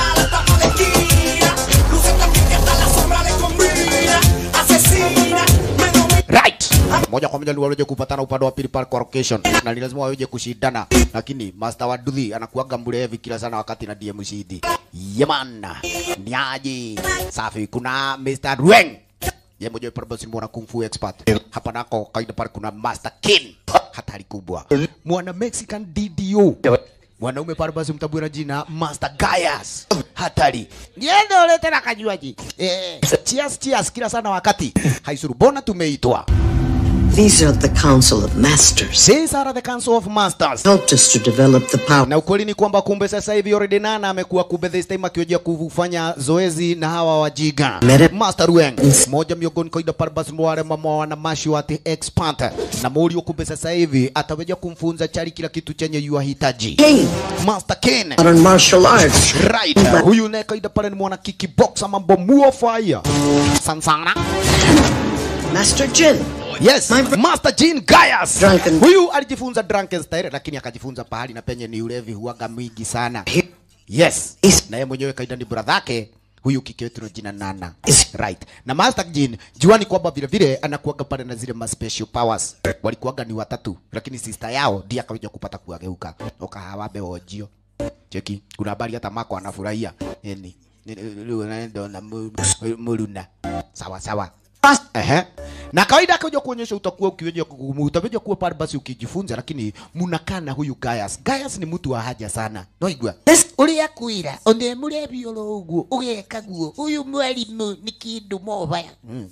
S1: right moja kwa moja waweze kupatana upande wa pili pale kwa location na ni lazima waweze kushindana lakini master wa Duthi anakuwaga mlevi kila sana wakati na DM mshindi yamana ni aje safi kuna Mr. Rueng ye mmoja pale basi mwana kung fu expert hapa nako kaida pale kuna Master Kin hatari kubwa mwana Mexican DDO mwanaume pale basi mtabue na jina Master Gaius hatari niende ulete na kajuaji eh cheers cheers kila sana wakati haisuru bona tumeitwa
S8: These are the Council of Masters.
S1: These are the Council of Masters.
S8: Helped us to develop the power.
S1: Na ukweli ni kwamba kumbe sasa hivi already Nana amekuwa kumbe this time akiwajia kufanya zoezi na hawa wajiga.
S8: Mere-
S1: Master Rueng, moja miongoni kaida pale basi wale mama wana mashi wati expert. Na Morio kumbe sasa hivi ataweja kumfunza chari kila kitu chenye yuahitaji.
S8: King,
S1: Master Ken.
S8: modern martial arts.
S1: Right. Huyu naye kaida pale ni mwana kickboxer mambo muo fire. Sansana.
S8: Master Jin.
S1: Yes,
S8: My bro-
S1: Master Jean Gaius.
S8: Drunken-
S1: Huyu alijifunza drunken style lakini akajifunza pahali na penye ni ulevi huaga mwingi sana. Yes.
S8: Is-
S1: Na yeye mwenyewe kaida ni brother yake huyu kike wetu na jina Nana.
S8: Is-
S1: Right. Na Master Jean juani kwamba vile vile anakuaga pale na zile ma special powers. Walikuaga ni watatu lakini sister yao ndiye akaja kupata kuageuka. Okahawabe ojio. Cheki. Kuna habari hata Mako anafurahia. Yani leo naenda na mu- muluna. Sawa sawa. Ehe. Na kawaida akaja kuonyesha utakuwa ukiweja utaweja kuwa pale basi ukijifunza, lakini munakaa na huyu Gaius. Gaius ni mtu wa haja sana. Noigwa.
S7: uria kwira one murebi oro uguo ugeka guo uyu mwarimu ni kindu mobaya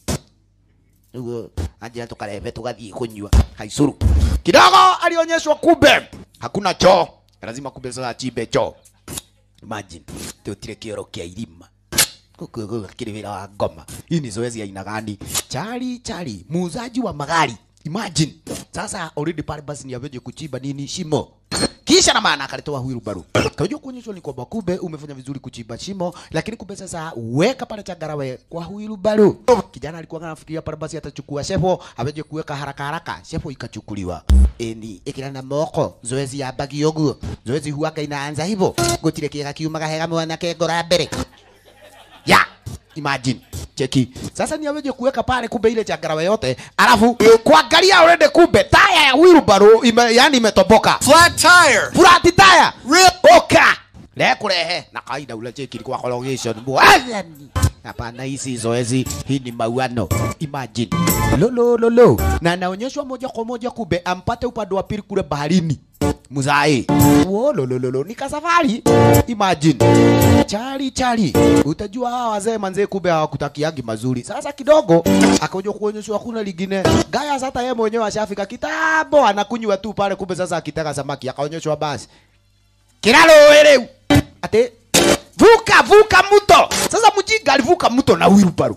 S1: Ugo anja tukarebe tugathie kunywa haicuru. Kidogo alionyeshwa kumbe hakuna choo. Lazima kumbe sasa achimbe choo. Imagine tutire kioro kia irima. kile vile wa ngoma hii ni zoezi ya aina gani chali chali muuzaji wa magari imagine sasa already pale basi ni aveje kuchimba nini shimo kisha na maana akalitoa huyu baru kajua kuonyeshwa ni kwamba kumbe umefanya vizuri kuchimba shimo lakini kumbe sasa weka pale changarawe kwa huyu baru kijana alikuwa anafikiria pale basi atachukua shefo aveje kuweka haraka haraka shefo ikachukuliwa eni ikira na moko zoezi ya bagi yoguo zoezi huaga inaanza hivyo gutire kiega kiumaga hega mwanake ngora mbere ya imagine cheki sasa ni aweje kuweka pale kumbe ile changarawe yote alafu kuangalia already kumbe taya ya wheelbarrow ime, yani imetoboka
S4: Flat tire.
S1: flat tire oka lekurehe na kaida ule cheki ilikuwa collocation bwazani hapana hisi zoezi hii ni mauano imagine lolo lolo na anaonyeshwa moja kwa moja kumbe ampate upande wa pili kule baharini muzai wololololo ni kasafari imagine chali chali utajua hawa wazee manzee kumbe hawakutakiagi mazuri sasa kidogo akaja kuonyeshwa kuna lingine gaya hata yeye mwenyewe ashafika kitambo anakunywa tu pale kumbe sasa akitaka samaki akaonyeshwa basi kiralo rĩu ati vuka vuka mto sasa mjinga alivuka mto na wheelbarrow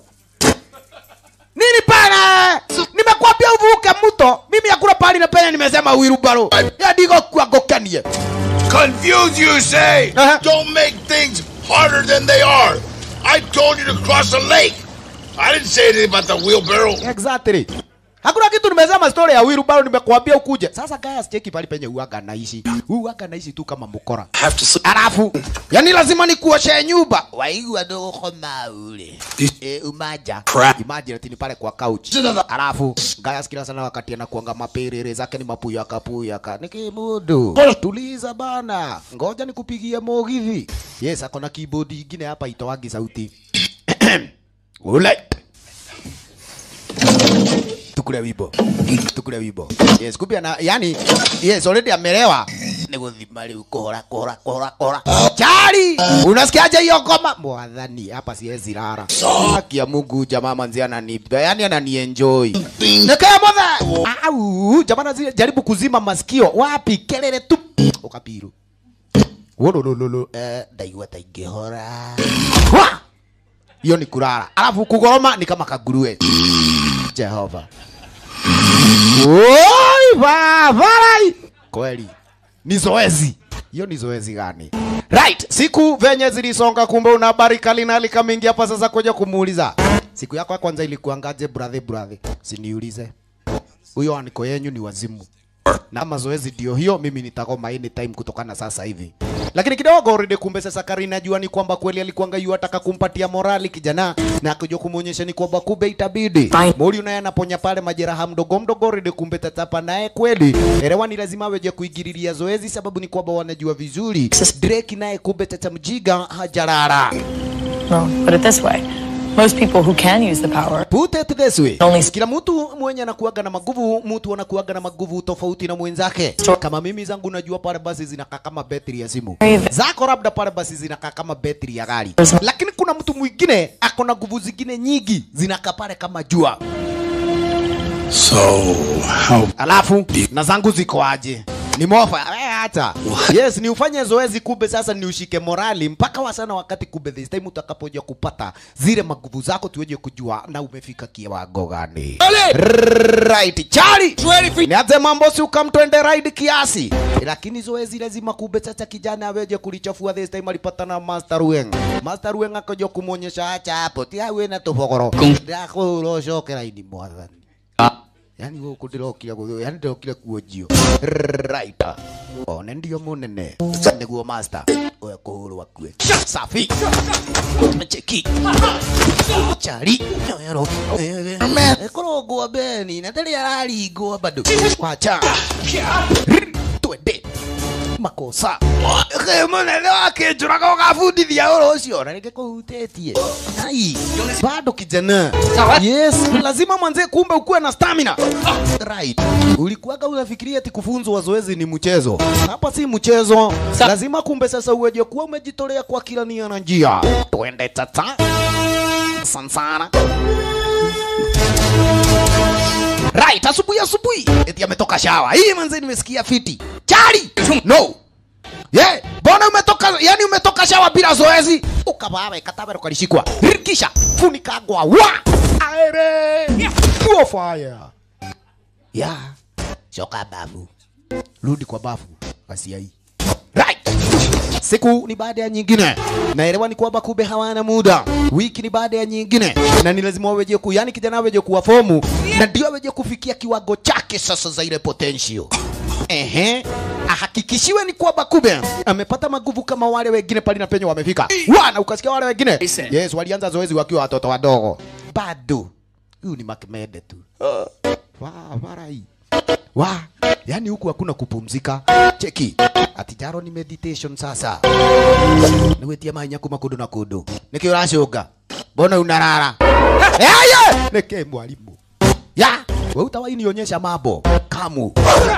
S1: nini pana nimekwambia uvuke mto mimi hakuna pali na penya nimesema wheelbarrow ya digo kuagokanie
S6: Confuse you, say?
S1: Uh-huh.
S6: Don't make things harder than they are. I told you to cross a lake. I didn't say anything about the wheelbarrow.
S1: exactly hakuna kitu nimesema story ya wheelbarrow nimekuambia ukuje sasa guys cheki pali penye uaga naishi uaga naishi tu kama mkora
S4: Have to sleep.
S1: alafu yani lazima nikuoshe nyumba waigua dogo maule e, umaja
S4: Crap.
S1: imagine tini pale kwa couch alafu gaya kila sana wakati anakuanga mapiriri zake ni mapuyaka puyaka nikimudu tuliza bana ngoja nikupigie mogithi yes akona keyboard ingine hapa itoagi sauti ule tukule wibo tukule wibo yes kumbe ana yani yes already amelewa ni guthima riu kuhora kuhora kuhora kuhora chari unasikiaje hiyo ngoma mwathani hapa siwezi rara haki ya Mungu jamaa manzi anani yani anani enjoy nekea mothe au jamaa anazi- jaribu kuzima masikio wapi kelele tu ukapiru wolololo eh ndaigua ta ingihora Wa! hiyo ni kurara alafu kugoroma ni kama kagurue Jehova Oi, babarai. Kweli. Ni zoezi. Hiyo ni zoezi gani? Right, siku venye zilisonga kumbe una habari kali na likamingi hapa sasa kuja kumuuliza. Siku yako ya kwanza ilikuangaje brother brother? Siniulize. Huyo aniko yenyu ni wazimu. Na mazoezi ndio hiyo, mimi nitakoma anytime kutokana sasa hivi. Lakini kidogo already kumbe sasa Karina jua ni kwamba kweli alikuanga yu ataka kumpatia morali kijana na akaja kumuonyesha ni kwamba kumbe itabidi.
S2: Fine.
S1: Mori naye anaponya pale majeraha mdogo mdogo already kumbe tatapa naye kweli. Elewa ni lazima weje kuingililia zoezi sababu ni kwamba wanajua vizuri. Drake naye kumbe tata mjiga hajarara.
S2: Well, put it this way. Most people who can use the power
S1: Put it this way.
S2: Only-
S1: Kila mtu mwenye anakuaga na maguvu, mtu anakuaga na maguvu tofauti na mwenzake. Kama mimi zangu najua pale basi zinakaa kama betri ya simu. Zako labda pale basi zinakaa kama betri ya gari. Lakini kuna mtu mwingine ako na nguvu zingine nyingi zinakaa pale kama jua.
S4: So, how
S1: Alafu na zangu ziko aje? Ni mofa eh, hata yes, ni ufanye zoezi kumbe, sasa ni ushike morali mpaka wasana, wakati kumbe this time utakapoja kupata zile maguvu zako, tuweje kujua na umefika kiwango gani. Right, chali nianze mambo, si ukamtwende ride kiasi, lakini zoezi lazima kumbe sasa kijana aweje kulichafua. This time alipata na Master Rueng. Master Rueng akaja kumuonyesha acha hapo, tia wewe na tofogoro ndako urocokera ini mwathani yani guku ndirokire gu yani ndirokire kuonjio right one ndio munene niguo master oya kuhurwa kue safi cheki chari ero ekorogwo beni na ndari araringwo bado wacha twende makosa ke munene wake njuraga ugabundithia uro ucio na rĩngĩ kũhutĩtie ai bado kijana yes lazima mwanze kumbe ukuwe na stamina right ulikuwaga unafikiria ati kufunzwa zoezi ni mchezo hapa si mchezo lazima kumbe sasa uweje kuwa umejitolea kwa kila nia na njia twende tata sansana right asubuhi asubuhi eti ametoka shawa hii manze nimesikia fiti chali no yeah mbona umetoka yani umetoka shawa bila zoezi ukabawe katabero kalishikwa kisha funika ngwa wa aere Pure fire ya shoka babu rudi kwa bafu kasia hii right siku ni baada ya nyingine naelewa ni kwamba kumbe hawana muda wiki ni baada ya nyingine na ni lazima waweje ku yani kijana aweje kuwa fomu na ndio aweje kufikia kiwango chake sasa za ile potential ehe ahakikishiwe ni kwamba kumbe amepata maguvu kama wale wengine pale na penye wamefika wana ukasikia wale wengine yes walianza zoezi wakiwa watoto wadogo bado huyu ni makmede tu wa warai wa yani huku hakuna kupumzika cheki atijaro ni meditation sasa niwetia manya kuma kundu na kundu niki uracunga mbona unarara eye niki mwalimu ya we utawahi nionyesha mambo kamu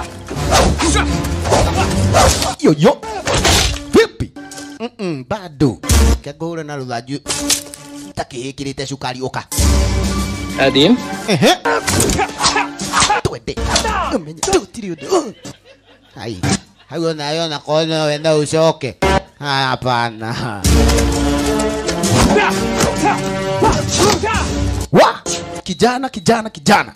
S1: yoyo vipi Mm-mm, bado kagore na ruthanju takihikirite cukari uka
S9: Adim?
S1: ehe twende umenye tutiri undu hai hau nayo na kono wenda ucoke Ah, hapana wa kijana kijana kijana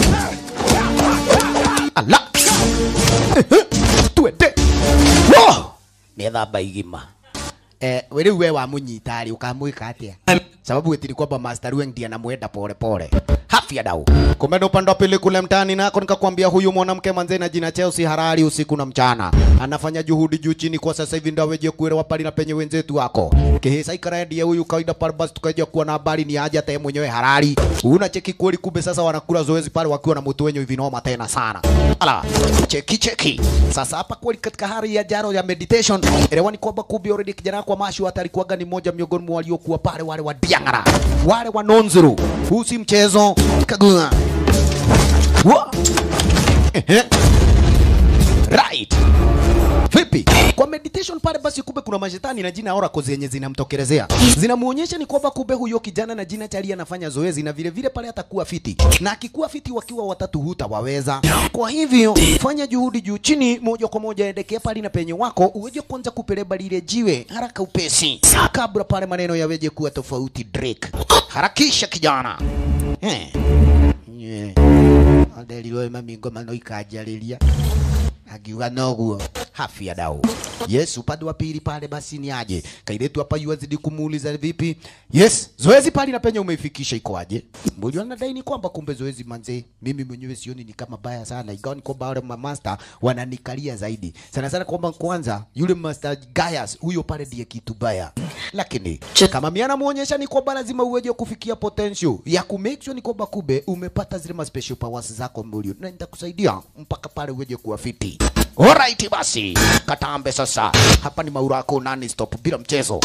S1: ala Ehe, twende Wo! nethamba igima eh, riu we wamunyita rĩ ukamwĩka atĩa sababu gĩtirĩ kwamba master Weng ndiye anamwenda pole pole hafya dau kumbe upande wa pili kule mtaani nako nikakwambia huyu mwanamke manze na jina Chelsea Harari usiku na mchana anafanya juhudi juu chini kwa sasa hivi ndio aweje kuelewa pale na penye wenzetu wako kihisa ikara ndiye huyu kawaida pale basi tukaja kuwa na habari ni aje hata yeye mwenyewe Harari una cheki kweli kumbe sasa wanakula zoezi pale wakiwa na mtu wenye hivi noma tena sana ala cheki cheki sasa hapa kweli katika hali ya jaro ya meditation elewa ni kwamba kumbe already kijana kwa mashu hata alikuwaga ni mmoja miongoni mwa waliokuwa pale wale wa Diangara wale wa Nonzuru huu si mchezo kagua wa ehe right vipi kwa meditation pale basi kumbe kuna mashetani na jina oracle zenye zinamtokelezea zinamuonyesha ni kwamba kumbe huyo kijana na jina chali anafanya zoezi na vile vile pale atakuwa fiti na akikuwa fiti wakiwa watatu hutawaweza kwa hivyo fanya juhudi juu chini moja kwa moja endekea pale na penye wako uweje kwanza kupeleba lile jiwe haraka upesi kabla pale maneno yaweje kuwa tofauti Drake harakisha kijana eh yeah. Adelilo mamingo mano ikanjarĩria akiuga noguo hafia dau yes upande wa pili pale basi ni aje kailetu hapa yuazidi kumuuliza vipi yes zoezi pale na penye umeifikisha iko aje mbona anadai ni kwamba kumbe zoezi manze mimi mwenyewe sioni ni kama baya sana ingawa ni kwamba wale master wananikalia zaidi sana sana kwamba kwanza yule master Gaius huyo pale ndiye kitu baya lakini kama mimi anamuonyesha ni kwamba lazima uweje kufikia potential ya ku make sure ni kwamba kumbe umepata zile ma special powers zako mbulio na nitakusaidia mpaka pale uweje kuwa fiti Alright basi, katambe sasa. Hapa ni Maurako nani stop bila mchezo.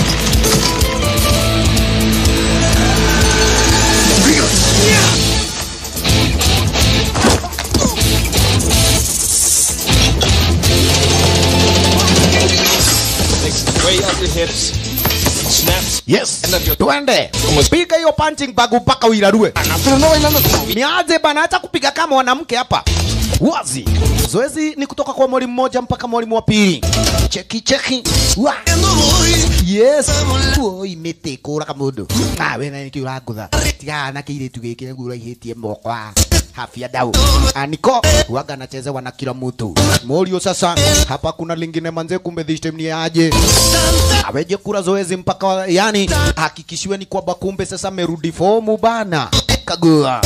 S9: Way up your hips. Snaps.
S1: Yes, twende piga hiyo punching bag mpaka uirarue. Nianze bana, acha kupiga kama mwanamke hapa wazi. Zoezi ni kutoka kwa mwalimu mmoja mpaka mwalimu wa pili. Cheki cheki. Wa. Yes. Oi mete kuraga mundu. Ah we na niki urangutha. Tiga na kire tu gikire gura ihitie mokwa. Hafia dau. Aniko waga anachezewa na kila mtu. Morio sasa hapa kuna lingine manze kumbe this time ni aje. Aweje kura zoezi mpaka wa- yani hakikishiwe ni kwamba kumbe sasa amerudi fomu bana. Kagua.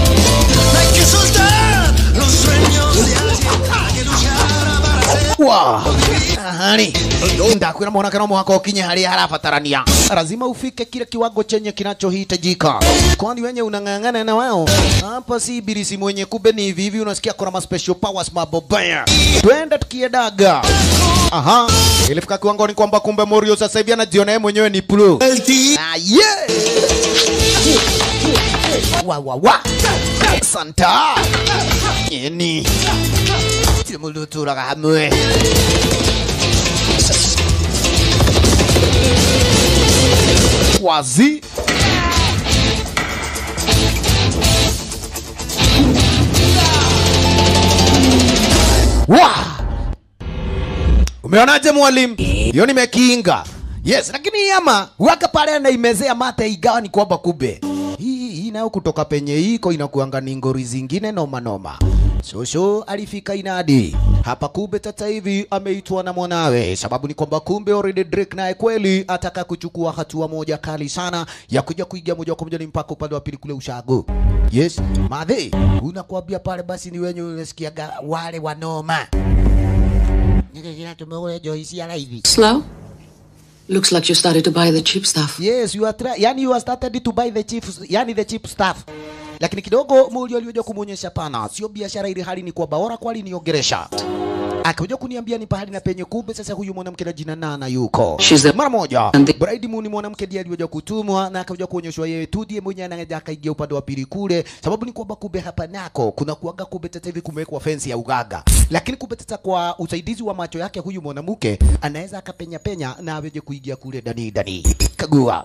S1: Wow. Ahani. Ndakwira mwanake no mwaka ukinye haria harabatarania. Lazima ufike kile kiwango chenye kinachohitajika. Kwani wenye unang'ang'ana na wao hapa si birisi mwenye kumbe ni hivi hivi unasikia kuna ma special powers mabobaya. Twende tukiedaga. Aha. Ilifika kiwango ni kwamba kumbe Morio sasa hivi anajiona yeye mwenyewe ni pro. Ah, yeah. Wa wa wa. Santa. Yeni. Timuluturaga hamwe. Wazi. Wa! Umeonaje mwalimu? Hiyo nimekinga. Yes, lakini hii ama waka pale anaimezea mate igawa ni kwamba kube hii hii nayo kutoka penye iko inakuanga ni ngori zingine noma noma. Shosho alifika inadi hapa, kumbe sasa hivi ameitwa na mwanawe. Sababu ni kwamba kumbe already Drake naye kweli ataka kuchukua hatua moja kali sana ya kuja kuiga moja kwa moja ni mpaka upande wa pili kule ushago. Yes, madhe unakuambia pale basi ni wenye unasikiaga wale wanoma
S7: Nikakira tumeule Joyce ya hivi.
S10: Slow? Looks like you started to buy the cheap stuff.
S1: Yes, you are try yani you are started to buy the cheap yani the cheap stuff. Lakini kidogo Mulio alioja kumuonyesha pana, sio biashara ile hali ni kwa bora kwali niongeresha. Akaja kuniambia ni pahali na penye kumbe sasa huyu mwanamke na jina Nana yuko.
S10: She's a-
S1: Mara moja.
S10: And the-
S1: Bride Moon ni mwanamke ndiye alioja kutumwa na akaja kuonyeshwa yeye tu ndiye mwenye anaja akaingia upande wa pili kule. Sababu ni kwamba kumbe hapa nako kuna kuaga kumbe sasa hivi kumewekwa fence ya ugaga. Lakini kumbe sasa kwa usaidizi wa macho yake huyu mwanamke anaweza akapenya penya na aweje kuingia kule ndani ndani. Kagua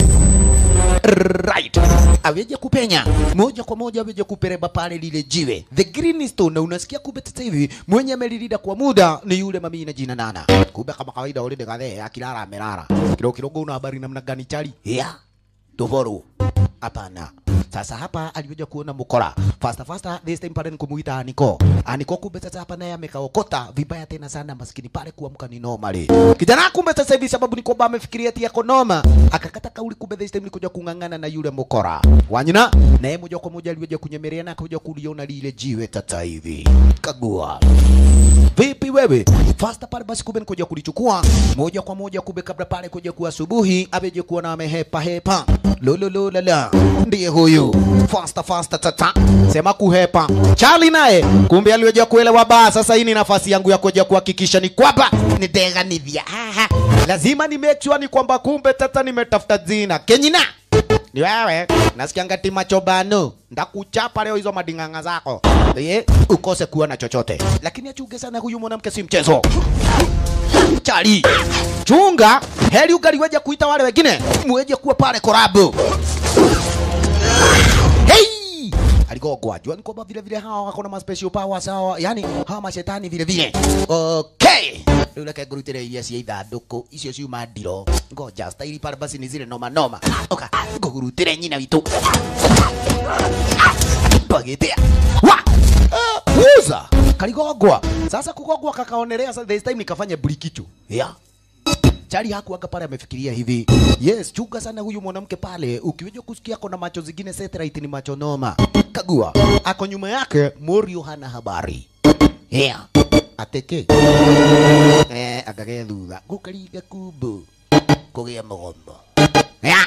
S1: right aweje kupenya moja kwa moja aweje kupereba pale lile jiwe the green stone na unasikia kumbe sasa hivi mwenye amelilida kwa muda ni yule mami na jina nana kumbe kama kawaida ule dekadhe akilala amelala kidogo kidogo una habari namna gani chali yeah tovoru hapana sasa hapa aliweza kuona mukora fasta fasta this time pale nikumuita Aniko Aniko kumbe sasa hapa naye amekaokota vibaya tena sana maskini pale kuamka ni normally kijana kumbe sasa hivi sababu ni kwamba amefikiria tia konoma akakata kauli kumbe this time nikuja kung'ang'ana na yule mukora wanyina naye moja kwa moja aliweza kunyemelea na akaja kuliona lile jiwe sasa hivi kagua vipi wewe fasta pale basi kumbe nikuja kulichukua moja kwa moja kumbe kabla pale kuja kuwa asubuhi abeje kuona amehepa hepa lolololala ndiye huyu fasta fasta tata sema kuhepa Charlie naye kumbe aliweja kuelewa baa sasa hii ni nafasi yangu ya kuja kuhakikisha ni kwamba niteganithia haha lazima ni make sure ni kwamba kumbe tata nimetafuta jina kenyina ni wewe nasikianga tima chobano ndakuchapa leo hizo madinganga zako ye ukose kuwa na chochote lakini achunge sana huyu mwanamke si mchezo chali chunga heri ugaliweja kuita wale wengine muweje kuwa pale korabu hey! aligogwa jua ni kwamba vile vile hawa wako na special powers hawa yani hawa mashetani vile vile okay rĩu reke ngũrutĩre iria cia ithandũkũ icio ciuma ndiro ngoja staili pale basi ni zile noma noma oka ngũgurutĩre nyina witũ pagetea wa uh, uza kaligogwa sasa kugogwa kakaonelea sasa this time nikafanya brikicho yeah Chali hakuanga pale amefikiria hivi. Yes, chunga sana huyu mwanamke pale. Ukiweja kusikia kona macho zingine satellite ni macho noma. Kagua. Ako nyuma yake Morio hana habari. Yeah. Ateke. Eh, akagea thutha. Gukariga kumbu. Kugia mũgombo. Yeah.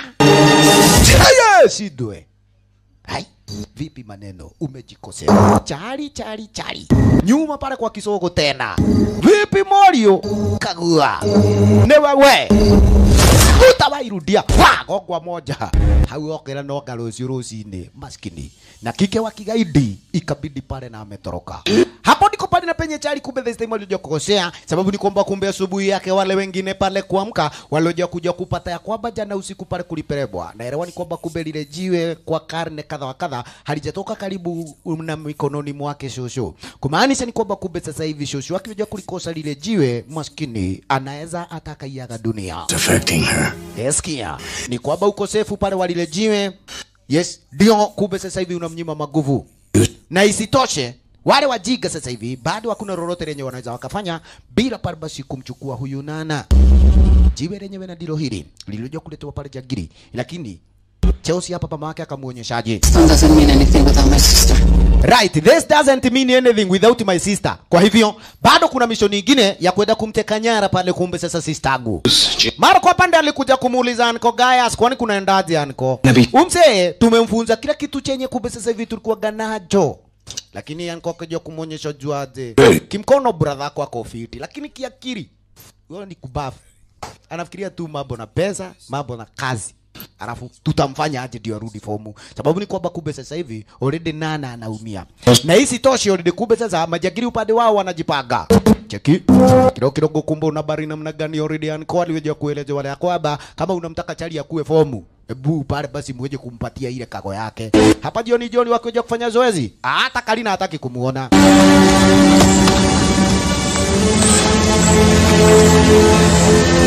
S1: Yes, idwe. Hai, vipi maneno? Umejikosea. Chali, chali, chali. Nyuma pale kwa kisogo tena. Vipi Morio? Kagua. Ni wewe. Utawairudia. Wa, gogwa moja. Hau okera no garucio rucinĩ maskini. Na kike wa kigaidi ikabidi pale na ametoroka. Hapo ndiko pale na penye chali kumbe this time walioja kukosea sababu ni kwamba kumbe asubuhi yake wale wengine pale kuamka walioja kuja kupata ya kwamba jana usiku pale kuliperebwa. Naelewa ni kwamba kumbe lile jiwe kwa karne kadha wa kadha halijatoka karibu na mikononi mwake shosho. Kumaanisha ni kwamba kumbe sasa hivi shosho akija kulikosa lile jiwe maskini anaweza atakaiaga dunia.
S5: affecting her.
S1: Eskia, ni kwamba ukosefu pale wa lile jiwe, yes, ndio kumbe sasa hivi unamnyima maguvu, na isitoshe wale wajiga sasa hivi bado hakuna lolote lenye wanaweza wakafanya bila pale basi kumchukua huyu Nana. Jiwe lenyewe na ndilo hili lililoja kuletwa pale Jagiri, lakini Chelsea hapa mama yake akamuonyeshaje?
S10: Son doesn't mean anything without my sister.
S1: Right, this doesn't mean anything without my sister. Kwa hivyo bado kuna mishoni nyingine ya kwenda kumteka nyara pale, kumbe sasa sistangu. Mara kwa pande alikuja kumuuliza Anko Gaius, kwani kunaendaje Anko?
S4: Nabii.
S1: Umse tumemfunza kila kitu chenye kumbe sasa hivi tulikuwa ganajo. Lakini Anko akaja kumuonyesha juaje. Kimkono brother yako ako fiti, lakini kiakili wewe ni kubafu. Anafikiria tu mambo na pesa, mambo na kazi alafu tutamfanya aje ndio arudi fomu, sababu ni kwamba kumbe sasa hivi already Nana anaumia, na hii sitoshi already, kumbe sasa majagiri upande wao wanajipanga cheki kidogo kidogo, kumbe una habari namna gani already, anko aliweja kueleza wale ya kwamba kama unamtaka chali akuwe fomu Ebu pale basi muweje kumpatia ile kago yake. Hapa jioni jioni wakiweja kufanya zoezi, hata Kalina hataki kumuona.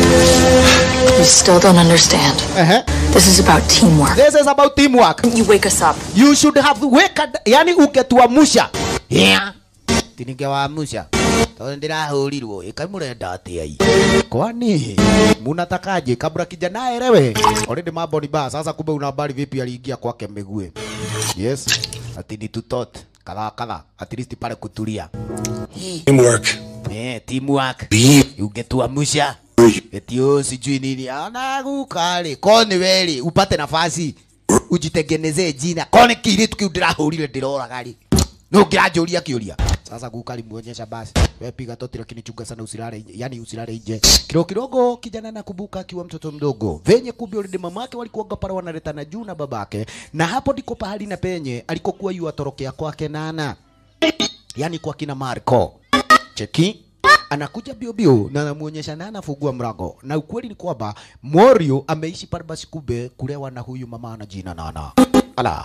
S2: You still don't understand.
S1: Ehe.
S2: This is about teamwork.
S1: This is about teamwork.
S2: You wake us up.
S1: You should have wake yani ungetuamusha. Yeah. Tiningewaamusha. Tondũ ndĩrahũrirwo ĩkai mũrenda atĩa i kwani munatakaje kabla kijana aelewe already mambo ni baya sasa kumbe una habari vipi aliingia kwake miguu yes ati ni tutot kadha kadha at least pale kutulia
S5: Teamwork.
S1: eh teamwork ungetuamusha eti oh sijui nini anagukari koni weri upate nafasi ujitengenezee jina koni kiritu kiu ndĩrahũrire ndĩroraga rĩ no ngĩranjũria kĩũria sasa gukali muonyesha basi wewe piga toti lakini chunga sana usilale nje yani usilale nje kidogo kidogo kijana nakumbuka akiwa mtoto mdogo venye kumbe already mamake walikuwaga pale wanaletana juu na babake na hapo ndiko pahali na penye alikokuwa yu atorokea kwake nana yani kwa kina Marco cheki anakuja bio bio na anamuonyesha na anafungua mlango, na ukweli ni kwamba Morio ameishi pale basi kumbe kulewa na huyu mama ana jina Nana. Ala,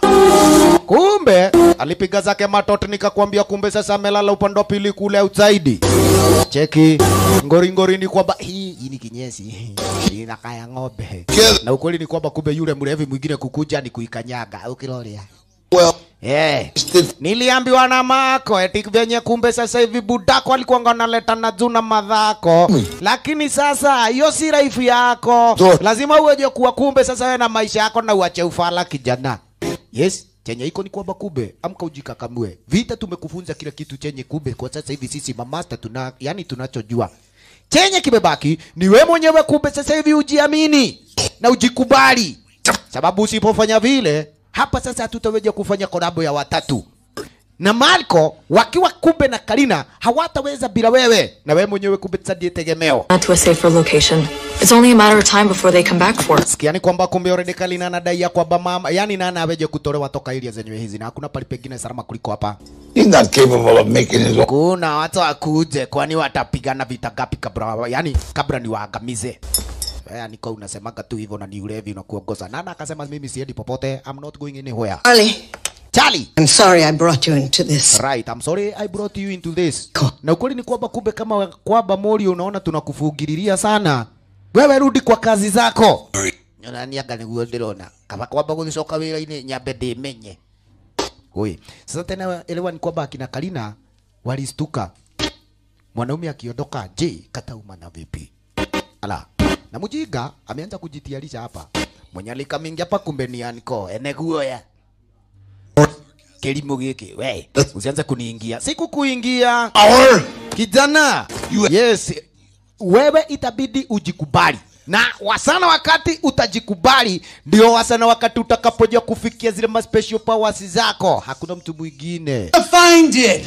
S1: kumbe alipiga zake matoto, nikakwambia kumbe sasa amelala upande wa pili kule outside. Cheki ngori ngori ni kwamba hii hii ni kinyesi inakaya ng'ombe, na ukweli ni kwamba kumbe yule mlevi mwingine kukuja ni kuikanyaga ukilolia
S6: Well,
S1: Eh, niliambiwa na mako eti venye kumbe sasa hivi budako alikuwa analeta na juu na madhako, lakini sasa hiyo si raifu yako, lazima uweje kuwa kumbe sasa wewe na maisha yako na uache ufala kijana. Yes, chenye iko ni kwamba kumbe amka ujikakamue. Vita tumekufunza kila kitu chenye kumbe kwa sasa hivi sisi mamasta tuna yani tunachojua. Chenye kimebaki ni we mwenyewe kumbe sasa hivi ujiamini na ujikubali. Sababu usipofanya vile hapa sasa hatutaweza kufanya kolabo ya watatu na Marco wakiwa kumbe na Karina hawataweza bila wewe, na wewe mwenyewe kumbe sasa ndiye tegemeo.
S2: Not to a safer location. It's only a matter of time before they come back for us.
S1: Sikia ni kwamba kumbe already Karina anadai ya kwamba mama, yani nana aweje kutolewa toka area zenyewe hizi, na hakuna pali pengine salama kuliko hapa.
S6: he's not capable of making his own.
S1: Kuna watu wakuje, kwani watapigana vita gapi kabla, yani kabla ni waangamize Eh, niko unasemaga tu hivyo na ni ulevi unakuongoza. Nana akasema mimi siendi popote, I'm not going anywhere.
S8: Charlie,
S1: Charlie,
S8: I'm sorry I brought you into this.
S1: Right, I'm sorry I brought you into this. Na ukweli ni kwamba kumbe kama kwamba Mori unaona tunakufugililia sana. Wewe rudi kwa kazi zako. Nyonaniaga niguo ndirona. Kama kwamba guthicoka wira-inĩ nyambe ndĩmenye. Oi, sasa tena elewa ni kwamba akina Karina walistuka. Mwanaume akiondoka, je, katauma na vipi? Ala, na mjinga ameanza kujitiarisha hapa. Mwenye alikamingia hapa kumbe ni Anko, ene guoya kilimo giki we usianze kuniingia sikukuingia
S6: Our
S1: kijana yes wewe itabidi ujikubali na wasana wakati utajikubali ndio wasana wakati utakapoja kufikia zile ma special powers zako hakuna mtu mwingine
S6: find it.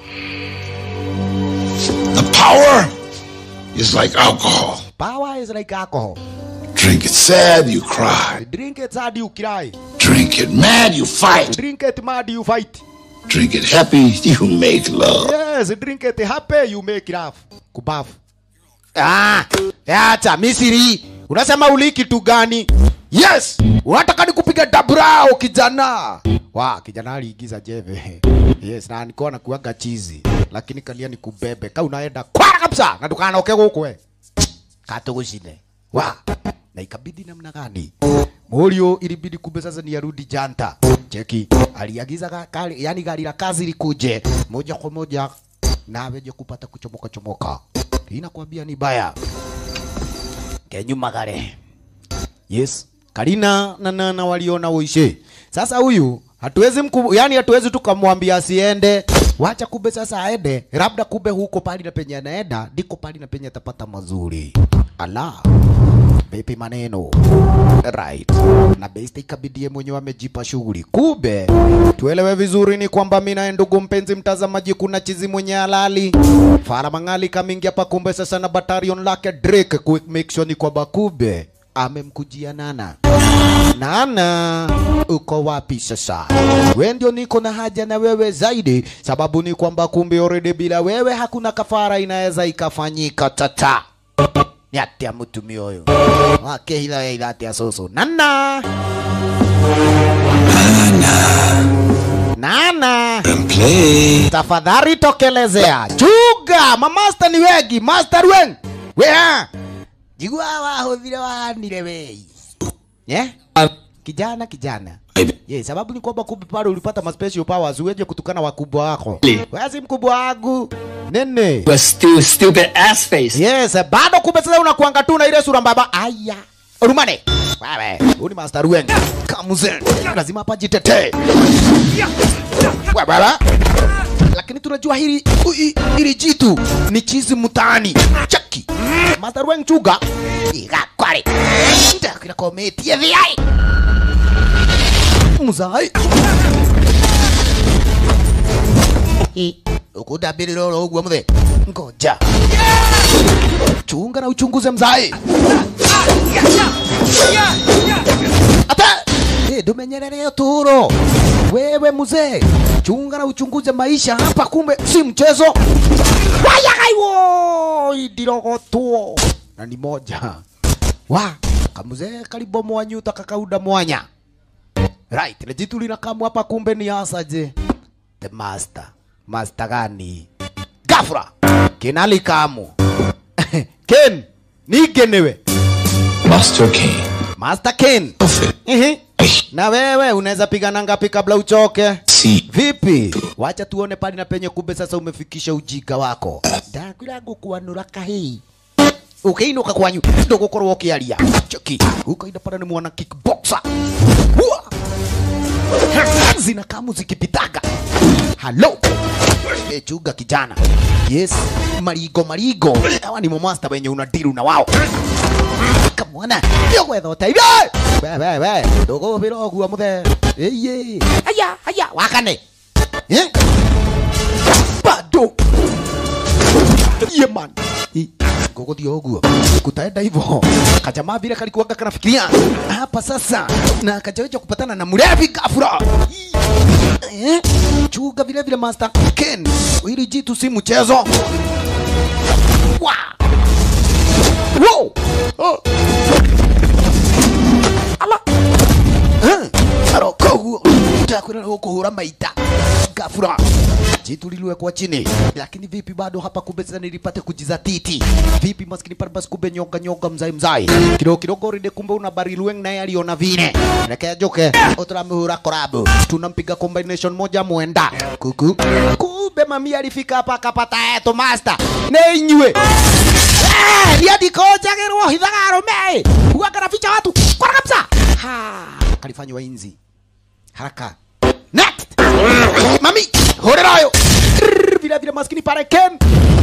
S6: The power is like alcohol.
S1: power is like alcohol
S6: Drink it sad, you cry.
S1: drink it hard you cry
S6: Drink it mad, you fight.
S1: drink it mad you fight
S6: Drink it happy, you make love.
S1: yes drink it happy you make laugh kubafu ah acha misiri unasema uli kitu gani yes unataka nikupiga dabrao kijana wa kijana aliigiza jeve yes na nilikuwa nakuaga chizi lakini kalia nikubebe ka unaenda kwara kabisa na tukanoke guku we katugucine wa na ikabidi namna gani Morio ilibidi kumbe sasa ni arudi janta. Cheki, aliagiza ga- gari, yani gari la kazi likuje moja kwa moja na aweje kupata kuchomoka chomoka. Hii nakwambia ni baya. Kenyuma gare. Yes. Karina na Nana waliona uishe. Sasa huyu hatuwezi mku, yani hatuwezi tukamwambia asiende. Wacha kumbe sasa aende, labda kumbe huko pali na penye anaenda ndiko pali na penye atapata mazuri. Ala, vipi maneno? Right. Na besti ikabidi mwenyewe amejipa shughuli. Kumbe tuelewe vizuri ni kwamba mimi naye ndugu mpenzi mtazamaji, kuna chizi mwenye halali Fara Mangali kamingia pa kumbe sasa na batalion lake Drake ku make sure ni kwamba kumbe amemkujia Nana. Nana, uko wapi sasa? We ndio niko na haja na wewe zaidi, sababu ni kwamba kumbe already bila wewe hakuna kafara inaweza ikafanyika tata ni atia mutumia uyu wakehitha wehitha atia cucu nana nana
S5: Play.
S1: tafadhali tokelezea chunga mamasta ni wengi master wen wea jigua wahũthire wahanire wei yeah? kijana kijana Ye, sababu ni kwamba kumbe pale ulipata ma special powers uweje kutukana wakubwa wako. Wewe si mkubwa wangu. Nene.
S9: You stu stupid ass face.
S1: Yes, bado kumbe sasa unakuanga tu na ile sura mbaba. Aya. Rumane. Wewe, huyu ni Master Rueng. Kamuzen. Lazima hapa jitetee. Wewe baba. Lakini tunajua hili ui- hili jitu ni chizi mtaani. Chaki. Master Rueng chuga. Iga kware. Ndakira kometi ya VI. Muzai. ukudabirira oro uguo muthe ngoja chunga na uchunguze mzai ata Eh, ndumenyerere uturo wewe mzee chunga na uchunguze maisha hapa kumbe si mchezo wayagaiwo idirogotwo na ni moja wa kamuzee kalibomoa nyuta kakauda mwanya right lejitu linakamu hapa kumbe ni asaje the master master gani gafra kinali kamu ken nigenewe
S3: Master Kane.
S1: master ken Ehe. na wewe unaweza pigana ngapi kabla uchoke
S3: See.
S1: vipi wacha tuone pali na penye kumbe sasa umefikisha ujinga wako ndakwira ngukwanura kahii ukiinuka kwanyu ndugukorwo ukiaria cheki ukaida pale ni mwana kickboxer Hua! zina kamu zikipitaga halo e, chuga kijana yes marigo marigo hawa ni momasta wenye unadiru na wao kamwana yogwetha ũteithio we we we ndũgũbĩra ũguo mũthe ĩye aya aya wakane Eh? bado ye man ngũgũthiĩ ũguo kutaenda hivyo kajamaa vile kalikuwaga kanafikiria hapa sasa na kajaweja kupatana na mlevi gafura eh? chuga vile vile master ken ili jitu si mchezo wa wow oh. ala eh? aroko huo takwira kuhura maita gafura jitu liliwekwa chini lakini vipi bado hapa kumbe sasa nilipate kujizatiti vipi maskini pale basi kumbe nyoga nyoga mzai mzai kidogo kidogo rinde kumbe una barilueng naye aliona vine reke ajoke uturamhura korabu tunampiga combination moja mwenda kuku kumbe mami alifika hapa akapata eto master ne inywe Eh, niandikojagirwo hithaga arume huwa kanaficha watu kora kabisa ha kalifanywa inzi haraka next mami horera yo Rrrr, vile vile maskini pale ken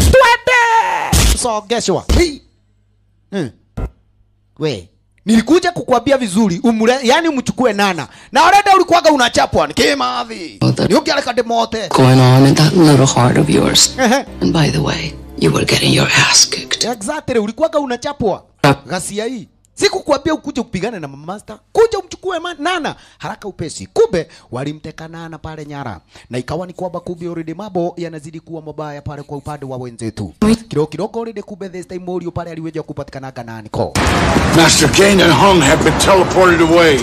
S1: twende sogeshwa Hii. Hmm. we nilikuja kukuambia vizuri umule yani umchukue nana na oreda ulikuwaga unachapwa nikimavi niukialeka demote
S10: Going on in that little heart of yours. And by the way, you were getting your ass kicked.
S1: exactly ulikuwaga unachapwa ghasia hii sikukwambia ukuje kupigana na mama master kuja umchukue ma- nana haraka upesi kumbe walimteka nana pale nyara na ikawa ni kwamba kumbe already mambo yanazidi kuwa mabaya pale kwa upande wa wenzetu kidogo kidogo already kumbe this time Morio pale aliweja kupatikanaga nani ko
S6: Master Kane and Hung have been teleported away.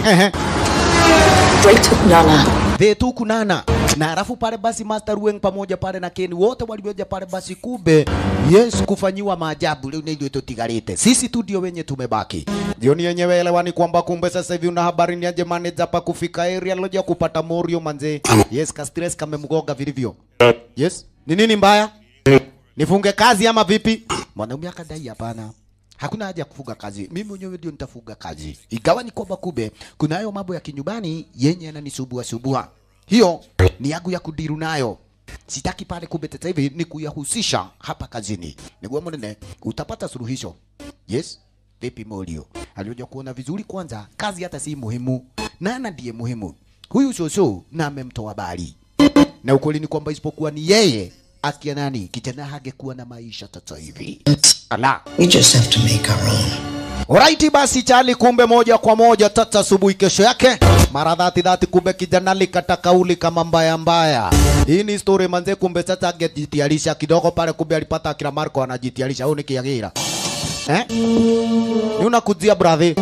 S10: They took Nana.
S1: they took nana na alafu pale basi Master Rueng pamoja pale na Ken wote walioja pale basi kumbe yes kufanyiwa maajabu leo ndio tutigarite sisi tu ndio wenye tumebaki jioni yenyewe elewani kwamba kumbe sasa hivi una habari ni aje manager pa kufika area loja kupata Morio manze yes ka stress kamemgoga vilivyo yes ni nini mbaya nifunge kazi ama vipi mwanaume akadai hapana hakuna haja ya kufuga kazi mimi mwenyewe ndio nitafuga kazi ingawa ni kwamba kube kuna hayo mambo ya kinyumbani yenye yananisumbua subua hiyo ni yangu ya kudiru nayo sitaki pale kumbe sasa hivi ni kuyahusisha hapa kazini niguo munene utapata suluhisho yes vipi molio alioja kuona vizuri kwanza kazi hata si muhimu nana ndiye muhimu huyu shosho na amemtoa bali na ukweli ni kwamba isipokuwa ni yeye akia nani kijana hangekuwa na maisha sasa hivi ala
S8: We just have to make our own.
S1: Alright basi Charlie, kumbe moja kwa moja tata asubuhi kesho yake mara dhati dhati, kumbe kijana likata kauli kama mbaya mbaya. Hii ni story manze, kumbe sasa angejitayarisha kidogo pale, kumbe alipata akina Marco anajitayarisha, au nikiagira eh, ni unakujia brother,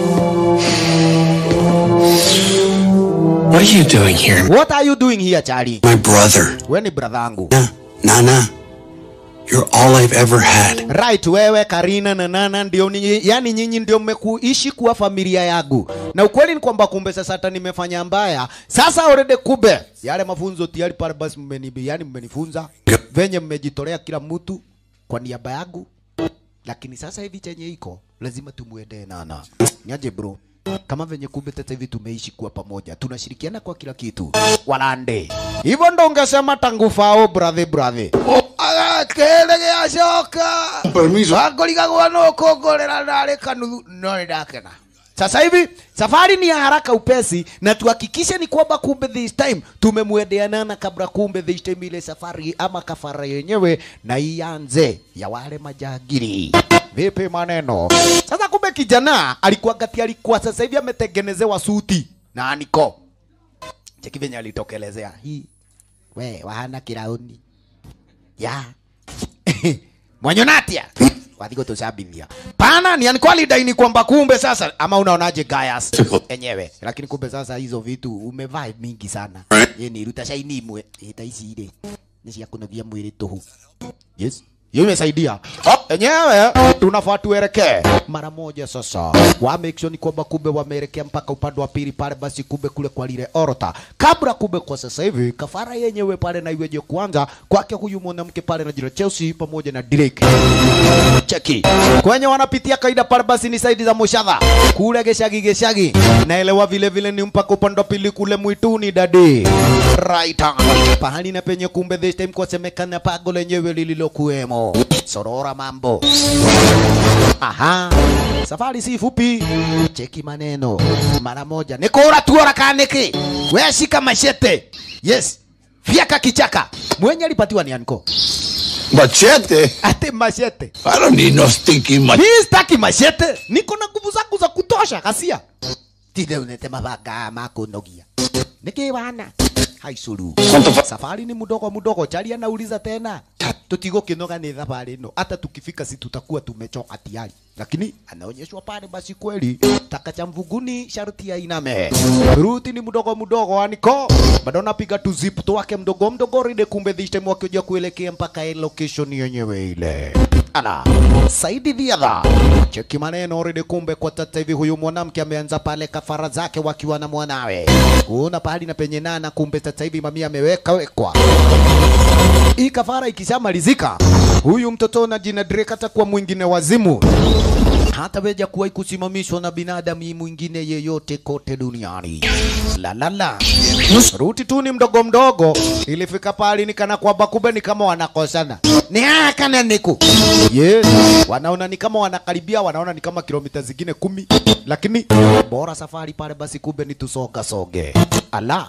S4: What are you doing here?
S1: what are you doing here Charlie?
S4: My brother.
S1: We ni brother yangu
S4: Nana. You're all I've ever had.
S1: right wewe karina na nana ndio ni, yani nyinyi ndio mmekuishi kuwa familia yangu na ukweli ni kwamba kumbe sasa hata nimefanya mbaya sasa already kumbe yale mafunzo tayari pale basi mmeni yani mmenifunza venye mmejitolea kila mtu kwa niaba yangu lakini sasa hivi chenye iko lazima tumwendee nana niaje bro kama venye kumbe sasa hivi tumeishi kuwa pamoja tunashirikiana kwa kila kitu walande hivyo ndo ungesema tangu fao brother brother agakere giacoka
S6: Permiso.
S1: angorigagwo no kongorera ndarĩ kanuthu no nĩ ndakena sasa hivi safari ni ya haraka upesi na tuhakikishe ni kwamba kumbe this time tumemwendea nana kabla kumbe this time ile safari ama kafara yenyewe na ianze ya wale majagiri vipi maneno sasa kumbe kijana alikuwa gati alikuwa sasa hivi ametengenezewa suti na aniko cheki venye alitokelezea hii we wahana kirauni ya mwanyonatia wathigo tucambithia pana ni alikuwa alidaini kwamba kumbe sasa ama unaonaje gayas enyewe lakini kumbe sasa hizo vitu umevaa mingi sana ye ni ruta shaini imwe ita ici ire ni cia kunogia mwili tuhu yes hiyo imesaidia enyewe tunafaa tuelekee mara moja sasa wa make sure ni kwamba kumbe wameelekea mpaka upande wa pili pale basi kumbe kule kwa lile orota kabla kumbe kwa sasa hivi kafara yenyewe pale na iweje kuanza kwake huyu mwanamke pale na jina Chelsea pamoja na Drake cheki kwenye wanapitia kaida pale basi ni saidi za Mushadha kule geshagi geshagi naelewa vile vile ni mpaka upande wa pili kule mwituni dadi right on. pahali na penye kumbe this time kwasemekana pago lenyewe lililokuwemo sorora mambo aha safari si fupi cheki maneno mara moja nikora tuora kaniki we shika mashete yes fyaka kichaka mwenye alipatiwa ni anko
S6: Machete?
S1: ate mashete
S6: I don't need no stinking machete.
S1: mi sitaki mashete niko na nguvu zangu za kutosha kasia tinde unete mabanga makunogia niki wana haicuru safari ni mudogo mudogo chali anauliza tena tutigukinoga ni thabari ino hata tukifika si tutakuwa tumechoka tayari lakini anaonyeshwa pale basi kweli taka cha mvuguni sharti ya iname ruti ni mdogo mdogo aniko bado napiga tu zip twake mdogo mdogo ride kumbe this time wakioja kuelekea mpaka ile location yenyewe ile ala saidi dhiadha cheki maneno ride kumbe kwa tata hivi huyu mwanamke ameanza pale kafara zake wakiwa na mwanawe kuna pahali na penye nana kumbe tata hivi mamia ameweka wekwa hii kafara ikishamalizika huyu mtoto na jina Drake atakuwa mwingine wazimu hata weja kuwahi kusimamishwa na binadamu mwingine yeyote kote duniani. La la la. Ruti tu ni mdogo mdogo, ilifika pale ni kana kwamba kumbe ni kama wanakosana. Ni haya kana niku. Yes, wanaona ni kama wanakaribia, wanaona ni kama kilomita zingine kumi, lakini bora safari pale basi kumbe ni tusoga soge. Ala.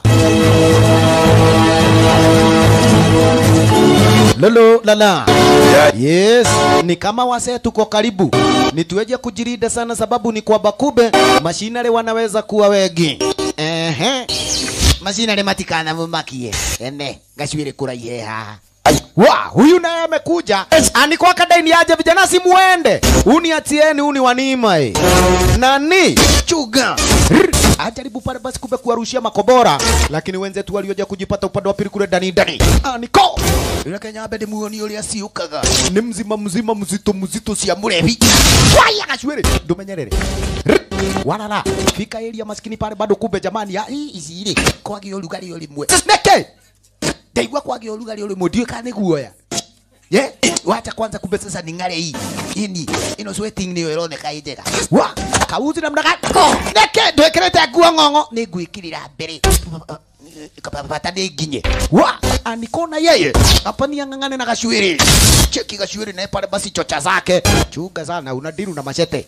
S1: Lolo lala. Yes, ni kama wasee tuko karibu. Ni tuweje kujilinda sana sababu ni kwa bakube mashinare wanaweza kuwa wengi. Ehe.
S7: Macinarĩ matikanamumakie ene gacuĩrĩ kũraihe haha
S1: Wa, huyu naye amekuja. Anikuwa kadaini aje vijana simuende. Uniatieni uni wanima eh. Nani? Chuga. Rr. Ajaribu pale basi kumbe kuwarushia makobora, lakini wenzetu walioja kujipata upande wa pili kule ndani ndani. Aniko. Yule Kenya abedi muoni yule asiukaga. Ni mzima mzima mzito mzito cia murevi. Waya gacwere. Ndumenyerere. Rr. Walala. Fika area maskini pale bado kumbe jamani ya
S7: Ĩ, ici rĩ kwagĩa ũrugarĩ o rĩmwe
S1: Neke.
S7: ndaigua kwagĩa ũrugarĩ o rĩmwe ndiũĩ kana nĩ guoya ye wacha kwanza kumbe sasa ni ng'are hii ini ino sweating nĩyo ĩroneka ĩ njega
S1: Wa, kauzi namna gani?
S7: neke ndwĩkĩrĩte nguo ng'ong'o nĩ ngwĩkĩrĩra mbere bata nĩ nginye
S1: wa anikona yeye hapa ni ang'ang'ane na gashwiri cheki gashwiri naye pale basi chocha zake chunga sana unadiru na machete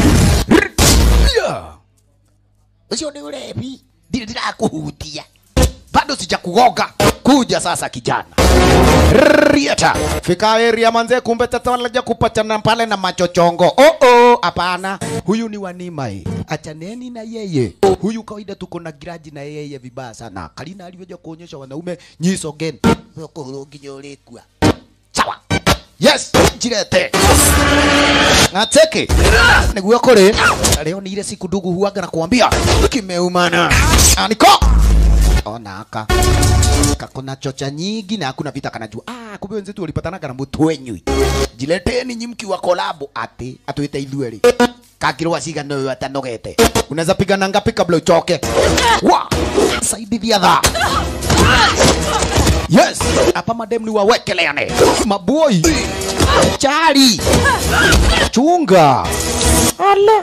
S1: Yeah.
S7: ũcio nĩ ũrebi ndirĩ ndĩrakũhutia
S1: bado sijakugoga kuja sasa kijana rieta fika area manze kumbe tata wanaja kupatana pale na machochongo oh oh hapana huyu ni wanimai achaneni na yeye huyu kawaida tuko na giraji na yeye vibaya sana kalina alivyoja kuonyesha wanaume nyiso geni
S7: ũkũhũrwo nginya ũrĩkua
S1: sawa yes jirete ateke niguo kuri leo ni ile siku ndugu huaga na kuambia kimeumana aniko ona aka kakona chocha nyingi na hakuna vita kanajua ah kumbe wenzetu walipatanaga na mutu wenyu jileteni nyimki wa kolabo ati atwite ithueri kakirwa cigana uyu atanogete unaweza pigana ngapi kabla uchoke wa saidithia tha yes hapa madem ni wawekeleane maboi chari chunga ala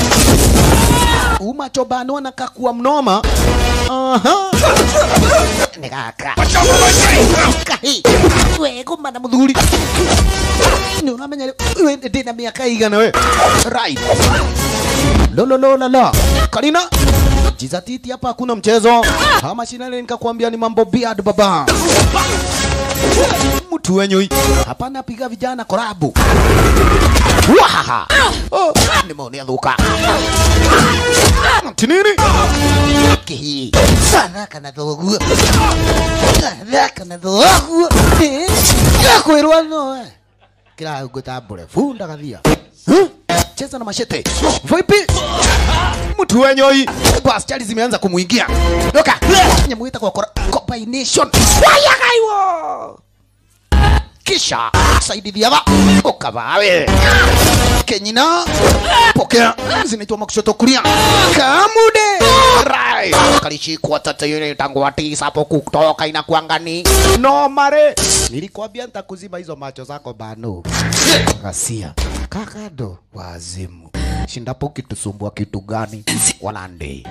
S1: umachobano na kakua mnoma aha nĩ gaka kahi wego mana muthuri nĩ ũramenya rĩu, we ndĩna mĩaka igana we right lolololala karina jizatiti hapa hakuna mchezo hama shinale nikakwambia ni mambo beard baba mtu wenyui hapana piga vijana korabu wahaha oh, nimeonea dhuka tinini kihi thaka na thoguo thaka na thoguo gakwirwo no kira ngutambure funda gathia Huh? cheza na mashete vipi mtu wenyoi bas chali zimeanza kumuingia doka nyamuita kwa kora- combination wayagaiwo kisha saidithiaga ukavawe kenyina pokea zinaitwa makushoto kulia kamude rai kalishikwa tata yule tangu atisa hapo kutoka inakuangani no mare nilikwambia nitakuzima hizo macho zako bano ghasia kakado wazimu shindapo ukitusumbua kitu gani walande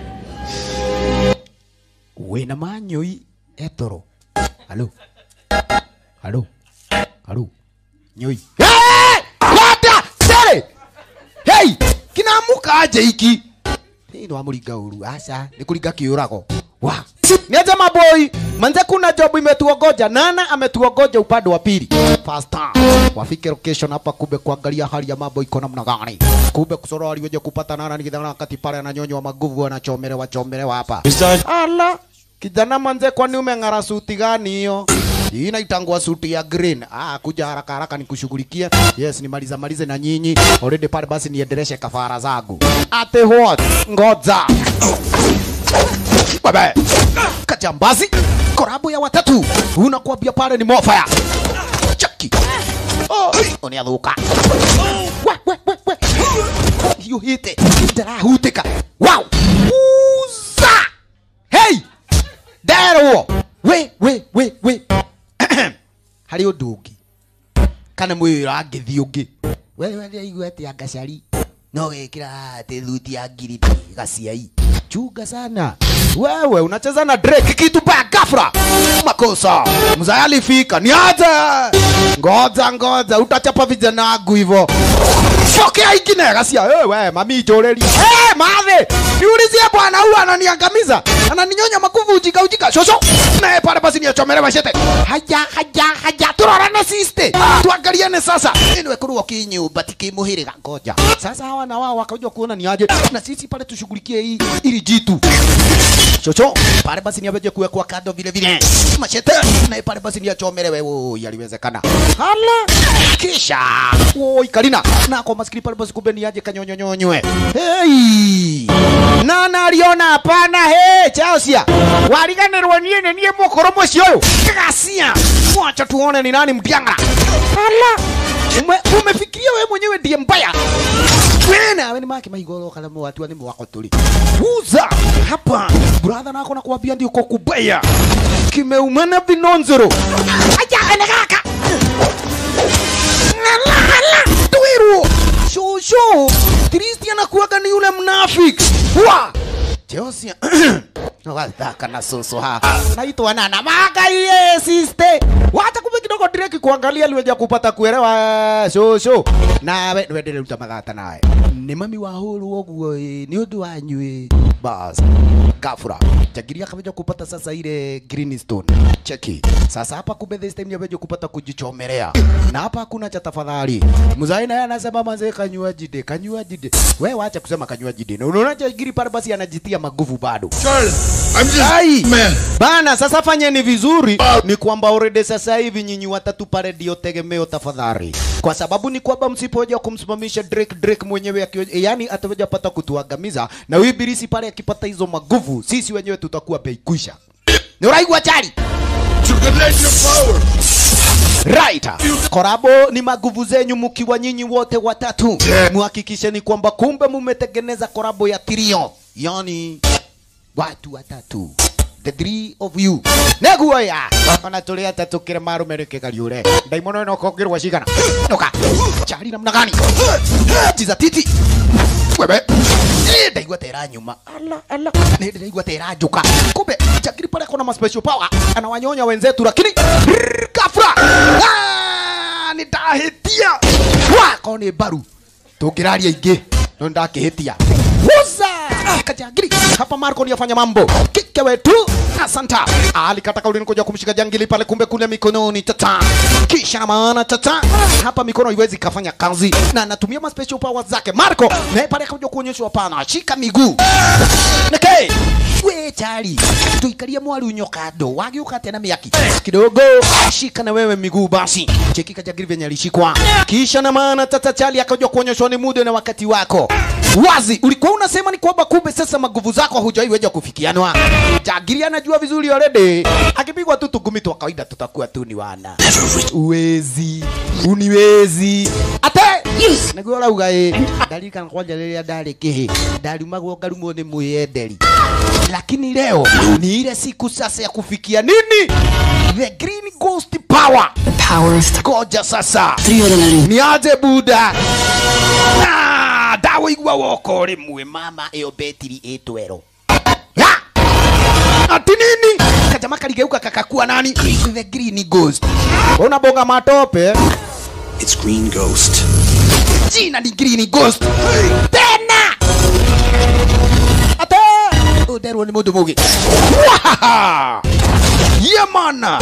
S1: wina manyoi etoro halo halo halo nyoi hey! kwata sere hey kinamuka aje iki hii ni wamuringa uru aca ni kuringa kiurago wa niaje maboi manze kuna job imetuongoja nana ametuongoja upande wa pili fasta wafike location hapa kumbe kuangalia hali ya mambo iko namna gani kumbe kusoro aliweje kupata nana nikidhana wakati pale ananyonywa maguvu anachomelewa chomelewa hapa ala kijana manze kwani umeng'ara suti gani hiyo hii inaitangwa suti ya green. Ah, kuja haraka haraka nikushughulikia. Yes, nimaliza malize na nyinyi. Already pale basi niendeleshe kafara zangu. Ate what? Ngoja. Baba. Kajambazi. Korabu ya watatu. Unakuambia pale ni mofaya. Chaki. Oh, uniadhuka. We, we, we, we. You hit it. Ndarahutika. Wow. Uza. Hey! Derwo. We, we, we, we. Harĩ ũndũ ũngĩ kana mwĩra ngĩthi ũngĩ wewe nĩaigua atĩ angacari no wĩkĩra atĩ thuti ya ngiriti gaciai chunga sana wewe unacheza na Drake kitu baya ghafla makosa mzaya alifika ni aje ngoja ngoja utachapa vijana wangu hivyo pokea ingine gacia wewe mami njũrĩria hey, mathe niulizie bwana huyu ananiangamiza ananinyonya makuvu ujika ujika shosho naye pale basi niachomere mashete haya haya haya turorane siste tuangaliane sasa niwe kurwo kinyumba tikimuhiriga ngoja sasa hawa na wao wakaja kuona ni aje na sisi pale tushughulikie hii ili jitu chocho pale basi niaweje kuwekwa kando vile vile machete naye pale basi niachomere wewe yaliwezekana hala kisha woi kalina na kwa maskini pale basi kumbe niaje kanyonyonyonywe hey nana aliona hapana he Chelsea wariganirwo nie ni nie mukoro mucio uyu gacia mwacha tuone ni nani mdianga hala ume, umefikiria wewe mwenyewe ndiye mbaya wewe nawe ni maki maigoro kana mwatu ni mwako tuli uza hapa brother nako nakwambia ndio uko kubaya kimeumana vinonzero aja ene kaka Ngala, ngala, tuiru shosho Kristi anakuwaga ni yule mnafiki wa Chelsea Wathaka na soso ha naitwa nana magaiye siste wacha kumbe kidogo Drake kuangalia aliweja kupata kuelewa shosho nawe wendele ruta mathata nawe nĩ mami wa hũrwo ũguo ĩ nĩ ũndũ wanyu ĩ bas gafura chagiria kameja kupata sasa ile greenstone cheki sasa hapa kumbe this time yameja kupata kujichomelea na hapa hakuna cha tafadhali mzai naye anasema manze kanywa jide kanywa jide wewe wacha kusema kanywa jide na unaona chagiri pale basi anajitia maguvu bado
S6: I'm just
S1: Ai,
S6: man.
S1: bana sasa fanyeni vizuri ni kwamba already sasa hivi nyinyi watatu pale ndio tegemeo tafadhali kwa sababu ni kwamba msipoja kumsimamisha Drake Drake mwenyewe akiwa yani ataweja pata kutuangamiza na huyu ibilisi pale akipata hizo maguvu sisi wenyewe tutakuwa bei kwisha nä å raigua chari
S6: You can let your power.
S1: right korabo ni maguvu zenyu mkiwa nyinyi wote watatu muhakikisheni kwamba kumbe mumetengeneza korabo ya trio yani watu watatu the three of you neguo ya ona tuli atatu kire marumereke kariure ndaimono ino kongirwa cigana noka chari namna gani tiza titi webe Eh, ndaigua tera nyuma ala ala nä ndaigua tera njuka kumbe chakiri pale kona ma special power anawanyonya wenzetu lakini rrrr, kafra Ah, nä ndahitia wako nä mbaru tå ngä raria ingä no ndakä hä tia Wuza! Kajangili hapa Marco ni afanya mambo kike wetu asanta alikata kauli kuja kumshika jangili pale, kumbe kule mikononi tata, kisha na maana tata hapa mikono iwezi kafanya kazi na anatumia ma special powers zake Marco, naye pale akaja kuonyeshwa hapana, shika miguu neke we chali tuikarie mwari unyoka ndo wagiuka tena miaki kidogo shika na wewe miguu basi cheki kajagiri venye alishikwa kisha na maana tata chali akaja kuonyeshwa ni muda na wakati wako wazi ulikuwa unasema ni kwamba kumbe sasa maguvu zako hujaiweja kufikianwa jagiri anajua vizuri already akipigwa tu tugumi twa kawaida tutakuwa tu ni wana uwezi uniwezi ate niguo arauga ĩ ndarikana kwanja rĩrĩa ndarĩ kĩhĩ ndariumagwo ngarumwo nĩ mwĩyenderi lakini leo ni ile siku sasa ya kufikia nini the green ghost power
S10: The power of th-
S1: koja sasa
S10: three ordinary.
S1: ni aje buda Ah, ndawoigua woko rimwe mama ĩyo betiri ĩtwero Ya! ati nini kajama kaligeuka kakakua nani the green ghost unabonga matope
S5: It's Green Ghost.
S1: jina ni green ghost tena ate uderwo ni mundu mugi Wahaha! yemana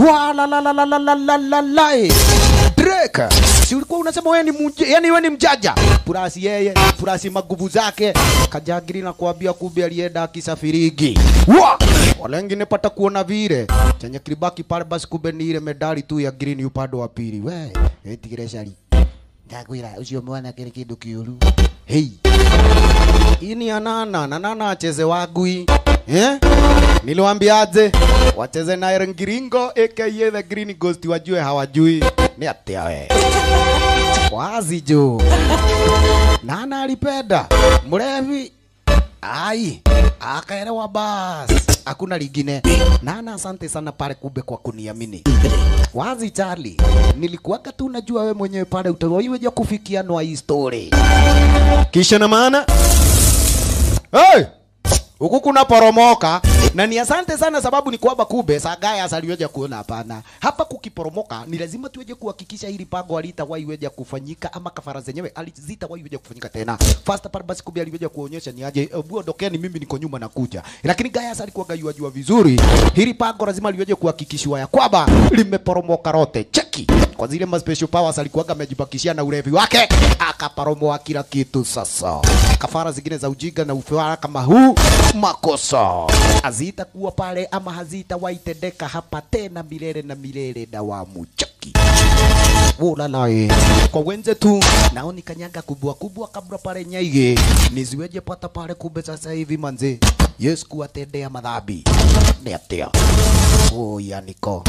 S1: walalalalalalalalai Drake si ulikuwa unasema wewe ni muje, yani wewe ni mjaja purasi yeye purasi maguvu zake kajagiri na kuambia kumbe alienda akisafirigi wa walengine pata kuona vile chenye kilibaki pale basi kumbe ni ile medali tu ya green upande wa pili we etigire cari ndakwira ucio mwana kiri kindu kiuru hei hii ni anana na nana acheze wagui eh? niliwambiaje wacheze na ngiringo aka the green ghost wajue hawajui ni atia we wazi jo nana alipenda mlevi ai akaelewa bas hakuna lingine nana asante sana pale kumbe kwa kuniamini wazi Charlie, nilikuwaga tu najua we mwenyewe pale utawaiweja kufikia nwa hii story. Kisha na maana hey! huku kuna poromoka na ni asante sana sababu ni kwamba kumbe sagaya aliweja kuona hapana hapa kukiporomoka ni lazima tuweje kuhakikisha hili pango alitawaiweja kufanyika ama kafara zenyewe alizitawaiweja kufanyika tena fast part basi kumbe aliweja kuonyesha ni aje uh, buondokeni mimi niko nyuma nakuja lakini Gaius alikuwa gayua jua vizuri hili pango lazima liweje kuhakikishwa ya kwamba limeporomoka rote cheki kwa zile ma special powers alikuwa amejibakishia na ulevi wake akaporomoa kila kitu sasa kafara zingine za ujinga na ufewara kama huu makosa hazitakuwa pale ama hazitawaitendeka hapa tena milele na milele na wamuchaki ulalae kwa wenze tu nao ni kanyaga kubwa kubwa kabla pale nyaige niziweje pata pale kumbe sasa hivi manze yes kuwatendea madhambi ni atia oya niko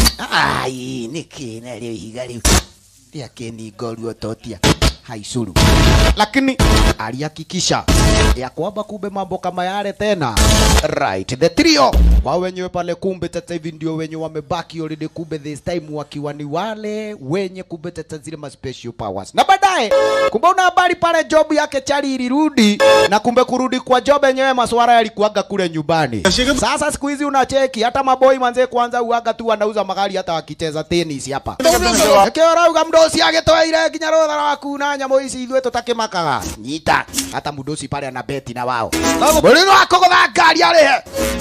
S1: ai nikina rĩu ihiga rĩu rĩakĩningoruo totia haicuru lakini alihakikisha ya kwamba kumbe mambo kama yale tena right the trio wao wenyewe pale kumbe sasa hivi ndio wenye wamebaki already kumbe this time wakiwa ni wale wenye kumbe sasa zile ma special powers na baadaye kumbe una habari pale job yake chali ilirudi na kumbe kurudi kwa job yenyewe maswara yalikuaga kule nyumbani sasa siku hizi unacheki hata maboi manze kwanza uaga tu wanauza magari hata wakicheza tennis hapa Ekeorauga mdosi agĩtweire nginya rũtha rwa kuna nyamũ ici ithuĩ tũtakĩmakaga nyita hata mũdosi pale ana beti na wao mũrĩno wa kũgũtha ngari arĩhe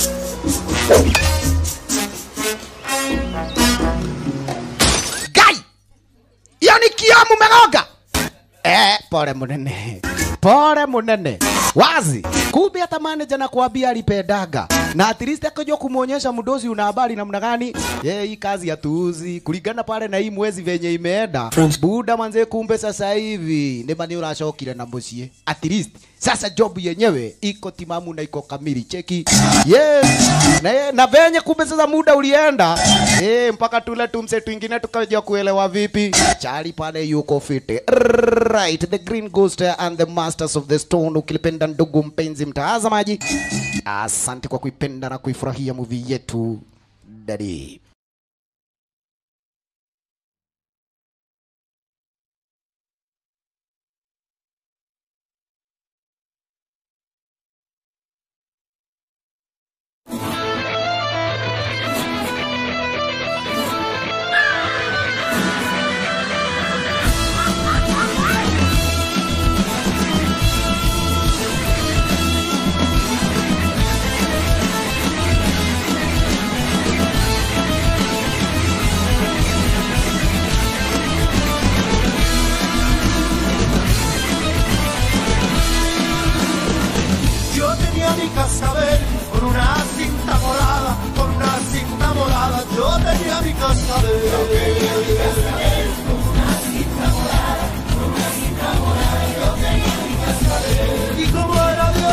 S1: ngai iyo nĩ kio mũmegonga eh, pole munene pole munene wazi kumbe hata manager na kuambia alipendaga na at least akajua kumuonyesha mdosi una habari namna gani ye hii kazi ya tuuzi kulingana pale na hii mwezi venye imeenda buda manze kumbe sasa hivi nima ni uracokire na mucie at least sasa job yenyewe iko timamu na iko kamili cheki yes na, na venye kumbe sasa muda ulienda eh mpaka tule tumse twingine tukajua kuelewa vipi chali pale yuko fiti right the green ghost and the masters of the stone ukilipenda ndugu mpenzi mtazamaji asante kwa kuipenda na kuifurahia movie yetu dadi
S11: Yo tenía mi cascabel con una cinta morada, con una cinta morada. Yo tenía mi cascabel. Y como era de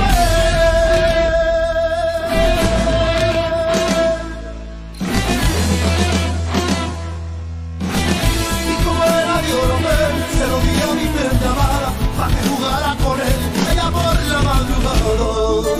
S11: Y como era de Oromel, se lo di a mi perra amada, para que jugara con él, ella por la madrugada.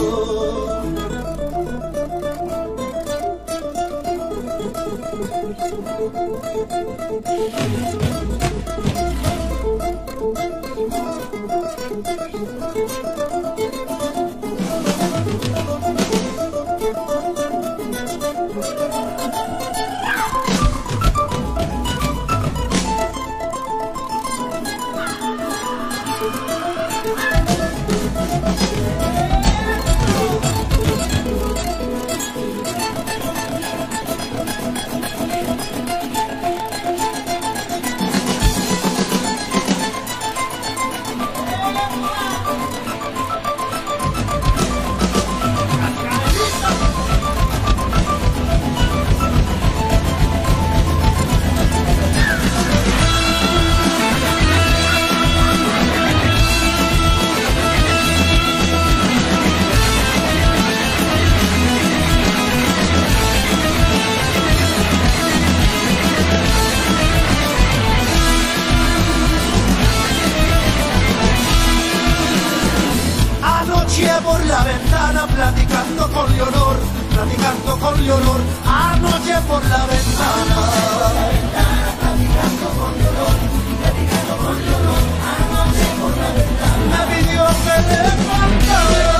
S11: Anoche por la ventana platicando con Leonor, platicando con Leonor, anoche por la ventana. Me pidió que le faltara.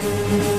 S11: cascabel.